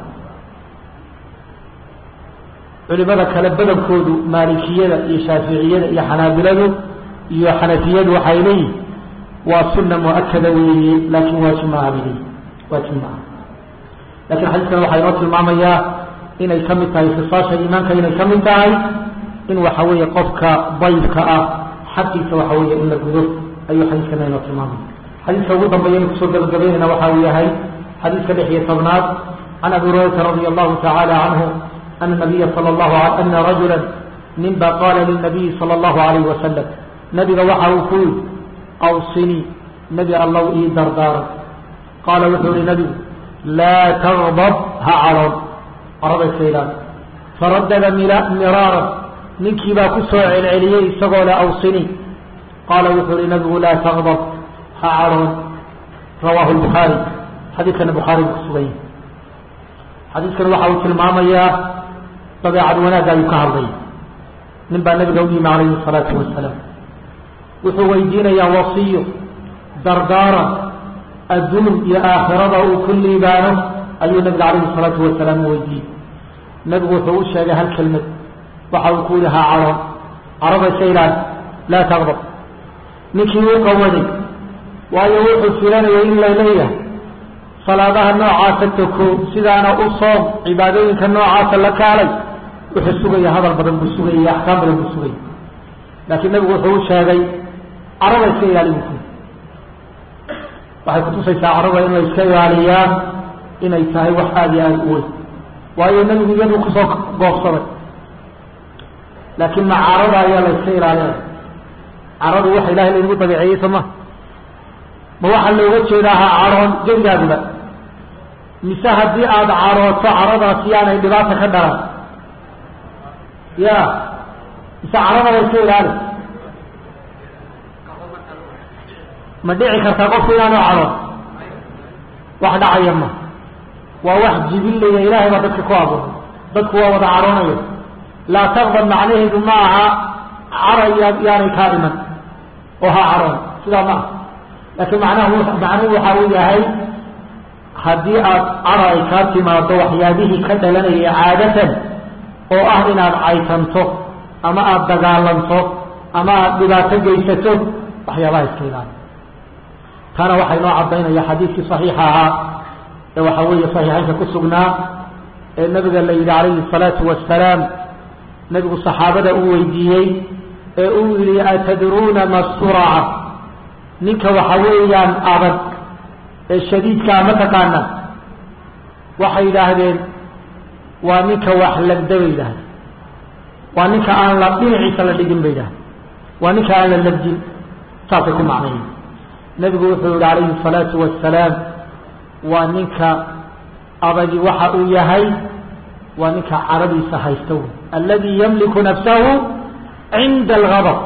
culimada kale badankoodu maalikiyada iyo shaaficiyada iyo xanaabiladu iyo xanafiyadu waxay leeyihin waa sunna mu-akada weeye laakiin waajib maaha bay leeyihin waajib maaha lakiin xadiiskan waxaa inoo tilmaamayaa inay ka mid tahay khisaasha iimaanka inay ka mid tahay in waxa weeye qofka dayfka ah xaqiisa waxa weeye in la gudo ayuu xadiiskana inoo tilmaamaya xadiiska ugu dambeeya inu kusoo gabagabaynayna waxa uu yahay xadiiska lix iyo tobnaad can abi hurayrata radia allahu tacaala canhu ana nabiya sala allahu ana rajula ninba qaala lilnabiyi sala allahu alayhi wasalam nabiga waxa uu ku yidhi awsinii nebi allow ii dardaaran qaala wuxuu yihi nabigu laa tagdab ha caroon carabeyska ilaali faradada miraaran ninkii baa ku soo celceliyey isagoo le awsini qaala wuxuu yihi nabigu laa tagdab ha caroon rawaahu lbukhaari xadiidkana bukhaari buu kusugan yahay xadiidkan waxa uu tilmaamayaa dabeecad wanaagga ayuu ka hadlaya nin baa nabiga u yimi calayhi salaatu wasalaam wuxuu weydiinayaa wasiyo dardaaran adduun iyo aakhirada uu ku liibaano ayuu nabiga calayhi salaatu wasalaam u weydiiyey nabigu wuxuu u sheegay hal kelmad waxa uu ku yihi haa caroon caraba iska ilaali laa taqdab ninkii uu qawaday waayo wuxuu filanayay in la leeyahay salaadaha noocaasa toko sidaana u soom cibaadooyinka noocaasa la kaalay wuxuu sugaya hadal badan buu sugaya iyo axkaam badan buu sugaya laakiin nabigu wuxuu u sheegay caraba iska ilaali buu kuyi waxay kutusaysaa caraba in la iska ilaaliyaan inay tahay wax aada iyo aada u weyn waayo nebigu iyaduu kusoo goobsaday laakiin ma carada ayaa la iska ilaalinaya caradu waxa ilahay laynagu dabeeceeyey soo ma ma waxaa looga jeedaa ha caroon gebigaadiba mise haddii aada carooto caradaasi yaanay dhibaata ka dhalan ya mise carada la iska ilaali ma dhici kartaa qofku inaanu caroon wax dhacaya ma waa wax jibilaya ilaahay baa dadka ku abuuray dadku waa wada caroonaya laa taqdab macnaheedu ma aha cara yaanay kaa dhiman oo ha caroon sidaa ma aha laakiin macnahu macnuhu waxa uu yahay haddii aad cara ay kaa timaado waxyaabihii ka dhalanayay caadatan oo ah inaad caytanto ama aada dagaalanto ama aada dhibaato geysato waxyaabaha iska ilaali taana waxaa inoo caddaynaya xadiidkii saxiixa ahaa ee waxaa weeye saxiixaynka ku sugnaa ee nabiga la yidhi calayhi الsalaatu wasalaam nabigu saxaabada uu weydiiyey ee uu yihi atadruuna ma suraca ninka waxa weeyaan adag ee shadiidkaa ma taqaana waxay yidhaahdeen waa ninka wax lagda bay yidhahda waa ninka aan la dhinaciisa la dhigin bay yidhahda waa ninka aan la labdin saasay ku macnayen nebigu wuxuu yihi calayhi الsalaatu wasalaam waa ninka adagi waxa uu yahay waa ninka caradiisa haysta wy aladi yamliku nafsahu cinda algadab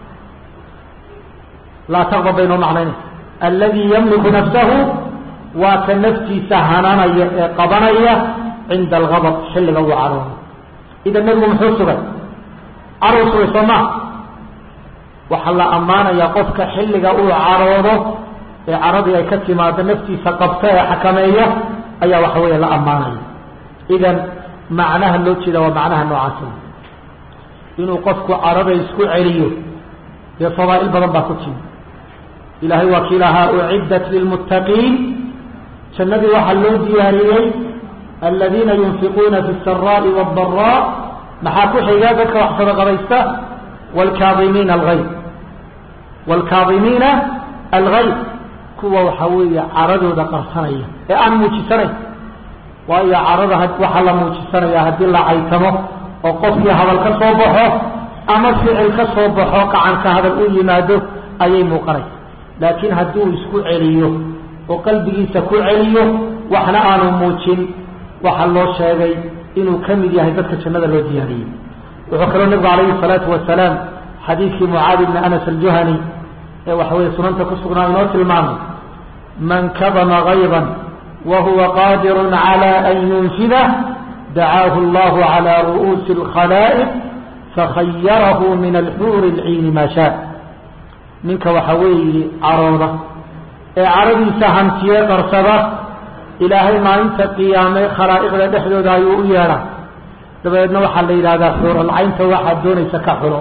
laa taqdab bay noo macnaynaysa aladi yamliku nafsahu waa ka naftiisa hananaya ee qabanaya cinda algadab xilliga uu caroodo idan nebigu muxuu sugay caruu sugay soo maa waxaa la ammaanayaa qofka xilliga uu caroodo ee caradii ay ka timaado naftiisa qabta ee xakameeya ayaa waxa weeye la ammaanaya idan macnaha loo jeeda waa macnaha noocaasa inuu qofku carada isku celiyo dee fadaa'il badan baa ku timi ilaahay waa kii lahaa uciddat lilmuttaqiin jannadii waxaa loo diyaariyey aladiina yunfiquuna fi الsaraaءi wالdaraa maxaa ku xiga dadka wax sadaqadaysta wاlkaadimiina algayb wاlkaadimiina algayb kuwa waxaa weeye caradooda qarsanaya ee aan muujisanayn waayo carada waxaa la muujisanaya haddii la caytamo oo qofkii hadal ka soo baxo ama ficil ka soo baxo qacanka hadal u yimaado ayay muuqanaysa laakiin haddii uu isku celiyo oo qalbigiisa ku celiyo waxna aanu muujin waxaa loo sheegay inuu ka mid yahay dadka jannada loo diyaariyey wuxuu kaloo nabigu calayhi salaatu wasalaam xadiidkii mucaadi bni anas aljuhani ee waxa weeye sunanta ku sugnaa inoo tilmaamay man kadama gayban wa huwa qaadirun cala an yunfidah dacaahu allahu cala ru'uusi alkhalaa'iq fakhayarahu min alxuuri alciini maa shaa ninka waxa weeye carooda ee caradiisa hantiye qarsada ilaahay maalinta qiyaame khalaa'iqda dhexdooda ayuu u yeedhaa dabadeedna waxaa la yidhahdaa xuuralcaynta waxaad doonaysa ka xulo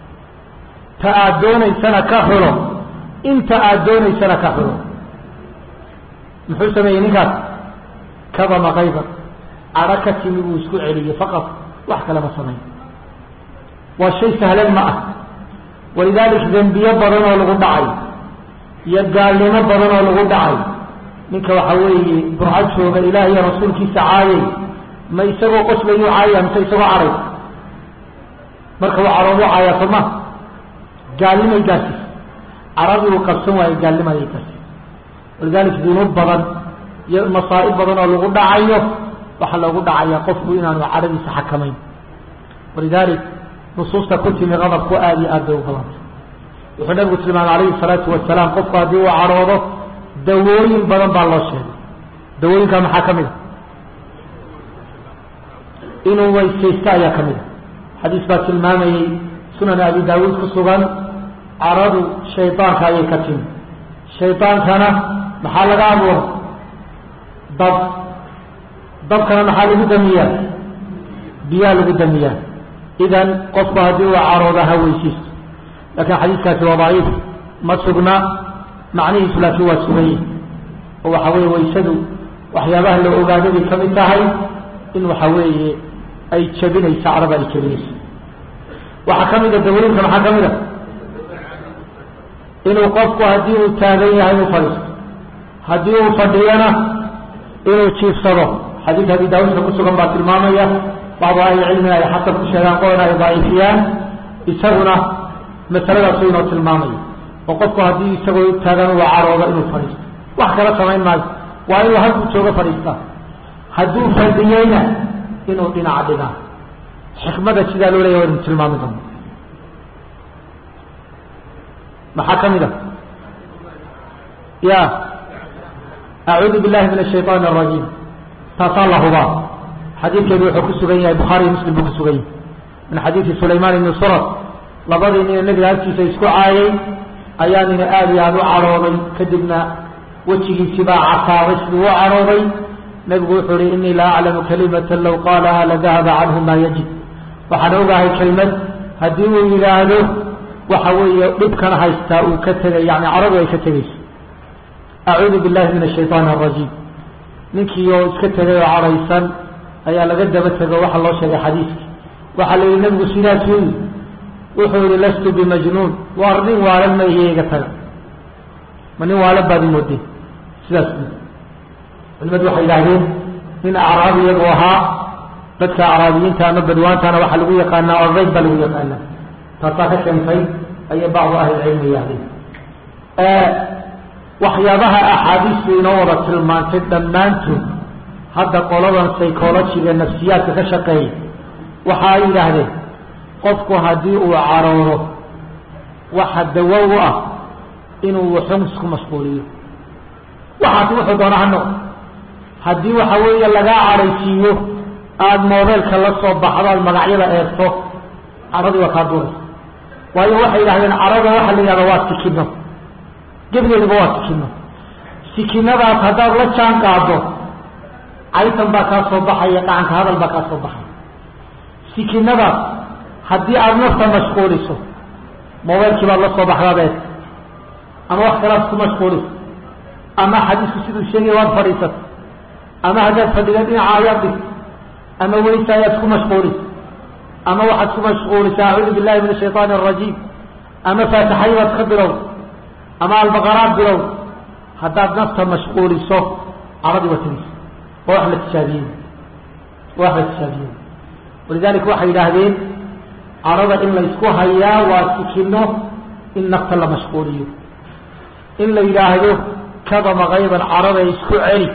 ta aad doonaysana ka xulo inta aad doonaysana ka xulo muxuu sameeyey ninkaas kadama kayban cadho ka timi buu isku celiyey faqad wax kalema samayn waa shay sahlan ma ah walidaalik dembiyo badan oo lagu dhacay iyo gaalnimo badan oo lagu dhacay ninka waxa weeye burco jooga ilaah iyo rasuulkiisa caayay ma isagoo qoslayuu caaya mise isagoo caray marka waa caroodu caaya soma gaalnimay gaarsiis caradii uu qabsan waayo gaalnimayay gaarsiis walidalik dunuub badan iyo masaa'ib badan oo lagu dhacayo waxaa loogu dhacaya qofku inaanu caradiisa xakamayn walidalik nusuusta ku timi qadabku aada iyo aad bay u badantay wuxuu nabigu tilmaamay calayhi salaatu wasalaam qofku haddii uu caroodo dawooyin badan baa loo sheegay dawooyinkaa maxaa ka mid a inuu weysaysto ayaa ka mid a xadiis baa tilmaamayey sunan abi daawuud ku sugan caradu shaydaanka ayay ka timi shaydaankana maxaa laga abuura dab dabkana maxaa lagu damiyaa biyaa lagu damiyaa idan qofku haddii uu carooda ha weysaysto laakiin xadiiskaasi waa daciif ma sugna macnihiisu laakiin waa suganye oo waxa weeye waysadu waxyaabaha la ogaado bay ka mid tahay in waxa weeye ay jabinayso carada ay jabinayso waxaa ka mid a dawooyinka maxaa ka mid a inuu qofku haddii uu taagan yahay uu fadhiisto haddii uu fadhiyana inuu jiifsado xadiis abi daawuudka ku sugan baa tilmaamaya bacdu ahli cilmiga ay xasan ku sheegaan qoona ay daciifiyaan isaguna masaladaasu inoo tilmaamaya oo qofku haddii isagoo taagan uu caroodo inuu fadhiisto wax kala samayn maayo waa inuu halkuu joogo fadhiistaa hadduu fadhiyeyna inuu dhinaca dhigaa xikmada sidaa loo leeya waynu tilmaami doona maxaa ka mid a ya acuudu billahi min ashayطan الrajim taasaa la hubaa xadiidkeedu wuxuu ku sugan yahay bukhaariy muslim buu ku sugan yahay min xadiidi sulayman ibni surat labadii nina nebiga agtiisa isku caayay ayaa nina aada iyo aada u cadhooday kadibna wejigiisii baa casaaday siduu u cadhooday nebigu wuxuu ihi inii la aclamu kalimata low qaalaha ladahaba canhu maa yajid waxaan ogahay kelmad haddii uu yidhaahdo waxa weeye dhibkan haystaa uu ka tegay yani caradu ay ka tegayso acuudu billahi min ashayطaan الrajiim ninkii oo iska tegay oo cadhaysan ayaa laga daba tego waxa loo sheegay xadiiskii waxaa la yihi nebigu sidaasuu yii wuxuu yihi lastu bimajnuun waar nin waalan ma iyo iga taga ma nin waalan baad imoodeen sidaas culimadu waxay yidhaahdeen nin acraabi iyagu ahaa dadka caraabiyiinta ama badwaantana waxaa lagu yaqaanaa ordayd baa lagu yaqaanaa taasaa ka keentay ayay bacdu ahlilcilmi yaahdeen waxyaabaha axaadiistu inoo wada tilmaantay dhammaantood hadda qoladan psychologiga nafsiyaadka ka shaqeeya waxa ay yidhaahdeen qofku haddii uu carooro waxa dawo u ah inuu wuxun isku mashquuliyo waxaasi wuxuu doona ha noqdo haddii waxa weeye lagaa cadhaysiiyo aada moobeelka la soo baxdo aad magacyada eegto cadhadii waa kaa duuraysa waayo waxay yidhahdeen cadhada waxa la yidhahda waa sikino gebigeeduba waa sikino sikinadaas haddaad la jaan qaado caytan baa kaa soo baxaya dhacanka hadal baa kaa soo baxaya sikinadaas haddii aada nafta mashquuliso moobeelkii baad la soo baxdaad eeg ama wax kalaad ku mashquuliso ama xadiisku siduu sheegaya waad fadhiisata ama haddaad fadhida dhinaca ayaad dhigto ama weysa ayaad ku mashquulisa ama waxaad ku mashquulisa acuudu billahi min ashayطaani الrajiim ama faatixaybaad ka bilow ama albaqaraad bilow haddaad nafta mashquuliso caradii waa tegeysa waa wax la tijaabiyey waa wax la tijaabiyey walidalika waxay yidhaahdeen cadhada in laysku hayaa waa sikino in nafta la mashquuliyo in la yidhaahdo kadama kayban cadhada isku celi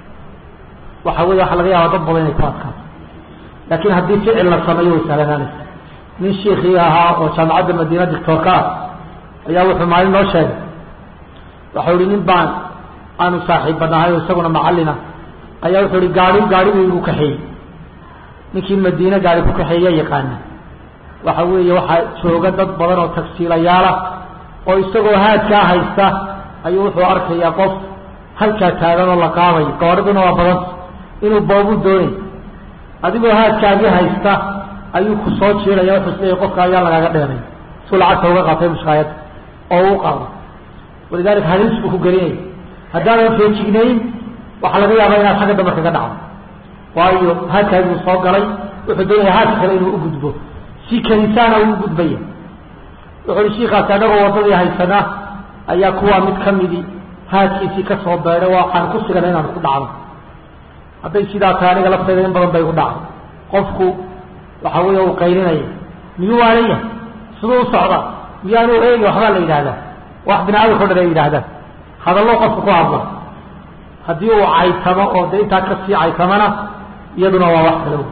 waxa wey waxa laga yaaba dad badan inay ku adkaato laakiin haddii ficil la sameeyo way sahlanaanaysa nin shiikii ahaa oo jaamacadda madiina dictoorka ah ayaa wuxuu maalin noo sheegay waxau ihi nin baan aanu saaxiibba nahay oo isaguna macallina ayaa wuxuu ihi gaari gaariguu igu kaxeeyey ninkii madiine gaari ku kaxeeya yaqaana waxa weeye waxaa jooga dad badan oo tagsiilayaala oo isagoo haadkaa haysta ayuu wuxuu arkayaa qof halkaa taagan oo la qaadayo gabadhiduna waa badanta inuu boobu doonay adigoo haadkaagii haysta ayuu ku soo jiiraya wuxuu isleeyahy qofka ayaa lagaaga dheenay suu lacagta uga qaatay mushkaayadda oo u qaado walidalika haliis buu ku gelinaya haddaadan feejignayn waxaa laga yaabaa inaad xagga dambe kaga dhacdo waayo haadkaagii soo galay wuxuu doonaya haadka kale inuu ugudbo si kanisaana uu gudbaya wuxu uhi shiikaasi annagoo waddadii haysana ayaa kuwaa mid ka midi haadkiisii ka soo beedhay waxaan ku sigana inaan ku dhacdo hadday sidaa tahay aniga laftayda in badan bay ku dhacdo qofku waxa weeye uu qaylinaya miyuu waalaya siduu u socda miyaanu eegi waxbaa la yidhahdaa wax binaadamka o dhan ay yidhaahdaan hadallo qofku ku hadla haddii uu caytamo oo dee intaa kasii caytamana iyaduna waa wax kale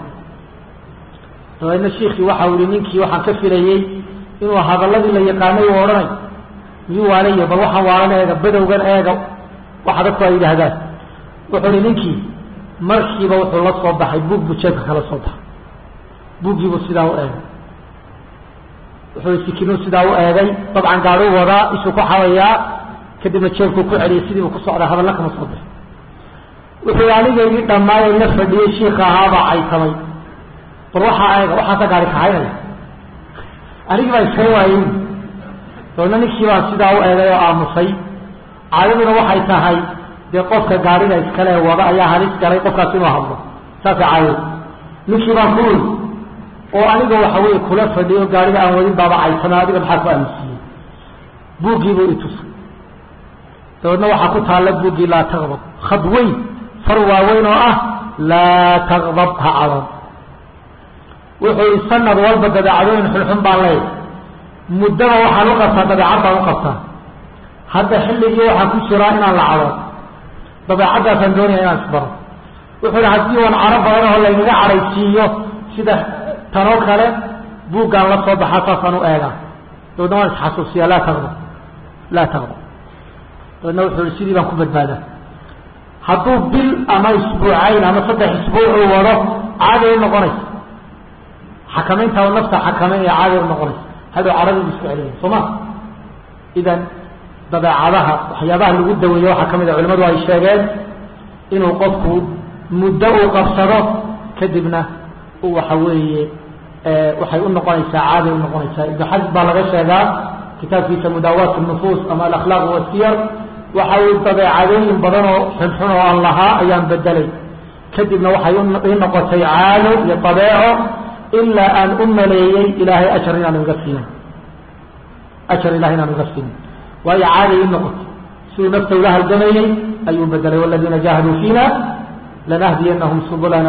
dabeedna shiikii waxa u ihi ninkii waxaan ka filayey inuu hadalladii la yaqaanay u odhanay miyuu waalaya bal waxaan waalan eega badowgan eega waxa dadku ay yidhaahdaan wuxuu ihi ninkii markiiba wuxuu la soo baxay buug buu jeebka kala soo baxay buuggiibuu sidaa u eegay wuxuu sikinuu sidaa u eegay dabcan gaaduu wadaa ishuu ku xabayaa kadibna jeebkuu ku celiyay sidiibuu ku socdaa hadalla kama soo bixi wuxuu anigaygii dhammaayay la fadhiyey shiika ahaabaa caytamay bal waxaa eega waxaasa gaari kahaynaya anigii baa iska waayey dabeedna ninkii baan sidaa u eegay oo aamusay caadaduna waxay tahay dee qofka gaariga iskale wada ayaa halis galay qofkaas inuu hadlo saasay caadadu ninkii baan ku uri oo aniga waxa weeye kula fadhiyo gaariga aan wadin baaba caytama adiga maxaa ku aaminsiiyey buuggiibuu itusay dabeedna waxaa ku taalla buuggii laa taqdab khad weyn far waaweyn oo ah laa taqdab ha cadan wuxuu i sanad walba dabeecadooyin xunxun baan leeyahy muddaba waxaan u qabtaa dabeecad baan u qabtaa hadda xilligii waxaan ku jiraa inaan la cado dabeecaddaasaan doonaya inaan isbaro wuxuu ihi haddii wan caro badan oo laynaga cadhaysiiyo sida tanoo kale buuggaan la soo baxaa saasaan u eegaa dabeedna waan isxasuusiyaa laa taqdab laa taqdab dabeedna wuxuu ihi sidii baan ku badbaadaa hadduu bil ama isbuucayn ama saddex isbuucuu wado caadi u noqonaysa xakamaynta nafta xakamayn ee caadi u noqonaysa hadhow caradiibu isku celiyay soo ma idan dabeecadaha waxyaabaha lagu daweeyo waxaa ka mid a culimadu ay sheegeen inuu qofku muddo uu qabsado kadibna uu waxa weeye waxay u noqonaysaa caadi u noqonaysaa ibnu xasid baa laga sheegaa kitaabkiisa mudaawaat nufuus ama alakhlaaq wasiyar waxa uu dabeecadooyin badan oo xunxun oo aan lahaa ayaan bedelay kadibna waxay ii noqotay caado iyo dabeeco ilaa aan u maleeyey ilaahay ajar inaan iga siinin ajar ilahay inaan iga siinin waayo caadi ii noqotay siduu nafta ula halgamayey ayuu bedelay waladiina jaahaduu fiina lanahdiyanahum subulana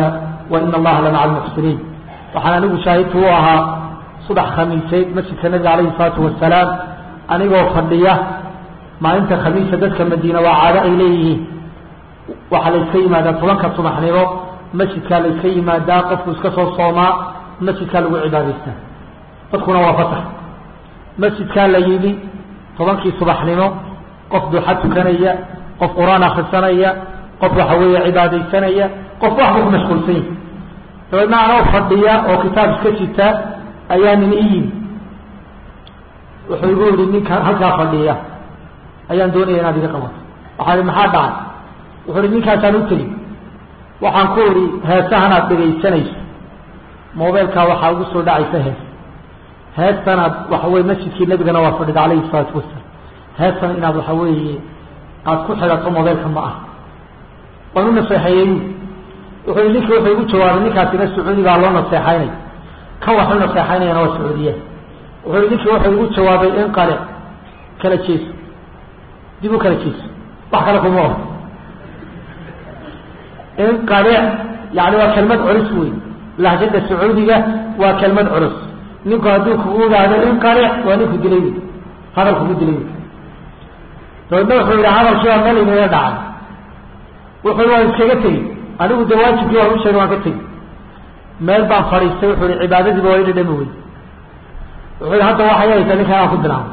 wa ina allaha la maca almuxsiniin waxaan anigu shaahidku u ahaa subax khamiiseed masjidka nabiga calayhi salaatu wasalaam anigoo fadhiya maalinta khamiisa dadka madiina waa caado ay leeyihiin waxaa la iska yimaadaa tobanka subaxnimo masjidkaa la iska yimaadaa qofku iska soo soomaa masjidkaa lagu cibaadaystaa dadkuna waa fasax masjidkaa la yimi tobankii subaxnimo qof duxa tukanaya qof qur-aan akrisanaya qof waxa weeye cibaadaysanaya qof waxba ku mashquulsan yahi dabeedna anoo fadhiya oo kitaab iska jita ayaa nin i yimi wuxuu igu yihi ninka halkaa fadhiya ayaan doonaya inaad iga qabato waxaa ihi maxaa dhacay wuxuu ihi ninkaasaan u tegi waxaan ku idhi heesahanaad dhegaysanayso mobeylkaa waxaa ugu soo dhacaysa hees heestanaad waxa weye masjidkii nabigana waa fadhida calayhi salaatu wasalaam heestana inaad waxa weeye aada ku xidhato mobeylka ma ah waan u naseexeeyey wuxuu yihi ninki wuxuu igu jawaabay ninkaasina sacuudigaa loo naseexaynay kan wax u naseexaynayana waa sacuudiya wuxuu yihi ninki wuxuu igu jawaabay in qale kala jeeso dib u kala jeeso wax kale kuma oho in qale yani waa kelmad culus wey lahjada sacuudiga waa kelmad culus ninku hadduu kugu idhaahdo in qale waa ninku dilay wey hadal kugu dilay wey dabeedna wuxuu yihi hadalkiibaa meel inaga dhacay wuxuu waan iskaga tegi anigu de waajibkii waan u sheegay waan ka tegi meel baan fadhiistay wuxuu ihi cibaadadiiba waa idhadhami wey wuxuu yihi hadda waxay haysaa ninkaan aan ku bilaabo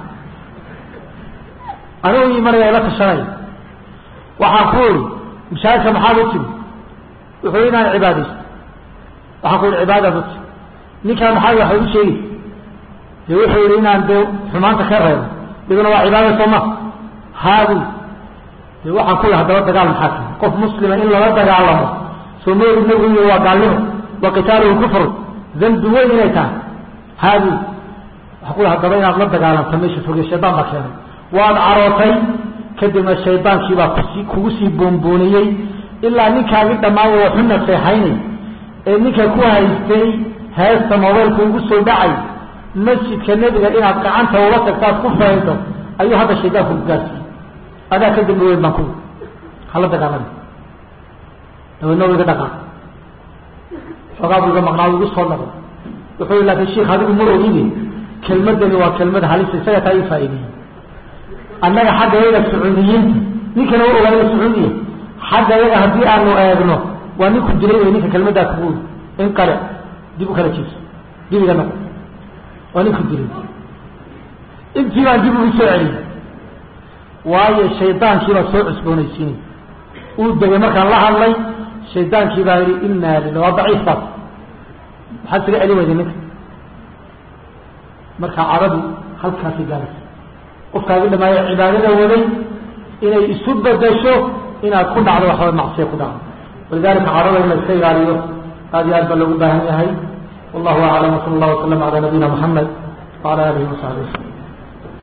anigu imanaya ila tashanaya waxaan ku ihi mashaakilka maxaad u timi wuxuu yihi inaan cibaadaysto waxaan ku ihi cibaadaad u timi ninkaan maxaa waxa u sheegi de wuxuu yihi inaan dee xumaanta ka reebo iduna waa cibaada soo ma haadi de waxaan ku ihi haddaba dagaal maxaa timi qof muslima in lala dagaalamo soo ma orid nabigu iyo waa gaalnimo wa qitaaluhu kufru dambi weyn inay tahay haadi waxaan ku ihi haddaba inaad la dagaalamta meesha foge shaydaan baa keenay waad carootay kadibna shaydaankiibaa kusi kugu sii boonbooniyey ilaa ninkaagi dhammaaya waxu naseexaynay ee ninka ku haystay heesta mobeylku ugu soo dhacay masjidka nebiga inaad gacanta ula tagtaad ku faydo ayuu hadda shaydaanku ku gaarsiiyey adaa ka dambi weyn baan ku hala dagaalami dabeedna u iga dhaqaaq xoogaa buu iga maqnaa igu soo noqday wuxuu yi laakin sheikh adigu ma ogide kelmadani waa kelmad halisa isaga taa ii faa'ideeyey annaga xagga yaga sacuudiyiinta ninkana u ogaanaya sacuudiya xagga yaga haddii aanu eegno waa ninku dilay wey ninka kelmaddaa kugu in qale dib u kala jeeso dib iga noqo waa ninku dilay intii baan dib ugu soo celiyey waayo shaydaankiibaa soo cusboonaysiinay uu degay markaan la hadlay shaydaankii baa yihi inaa lila waa daciif baas maxaad isaga celi weyday ninka marka cadadu halkaasi gaaraysa qofkaagi dhamaayo cibaadada waday inay isu bedasho inaad ku dhacdo waxba macsiya ku dhacdo walidalika cadada in la iska ilaaliyo aad iyo aad baa loogu baahan yahay wallahu aclam wsala allah wasalam ala nabiyina muxamed wala alihi wasaxbi waslm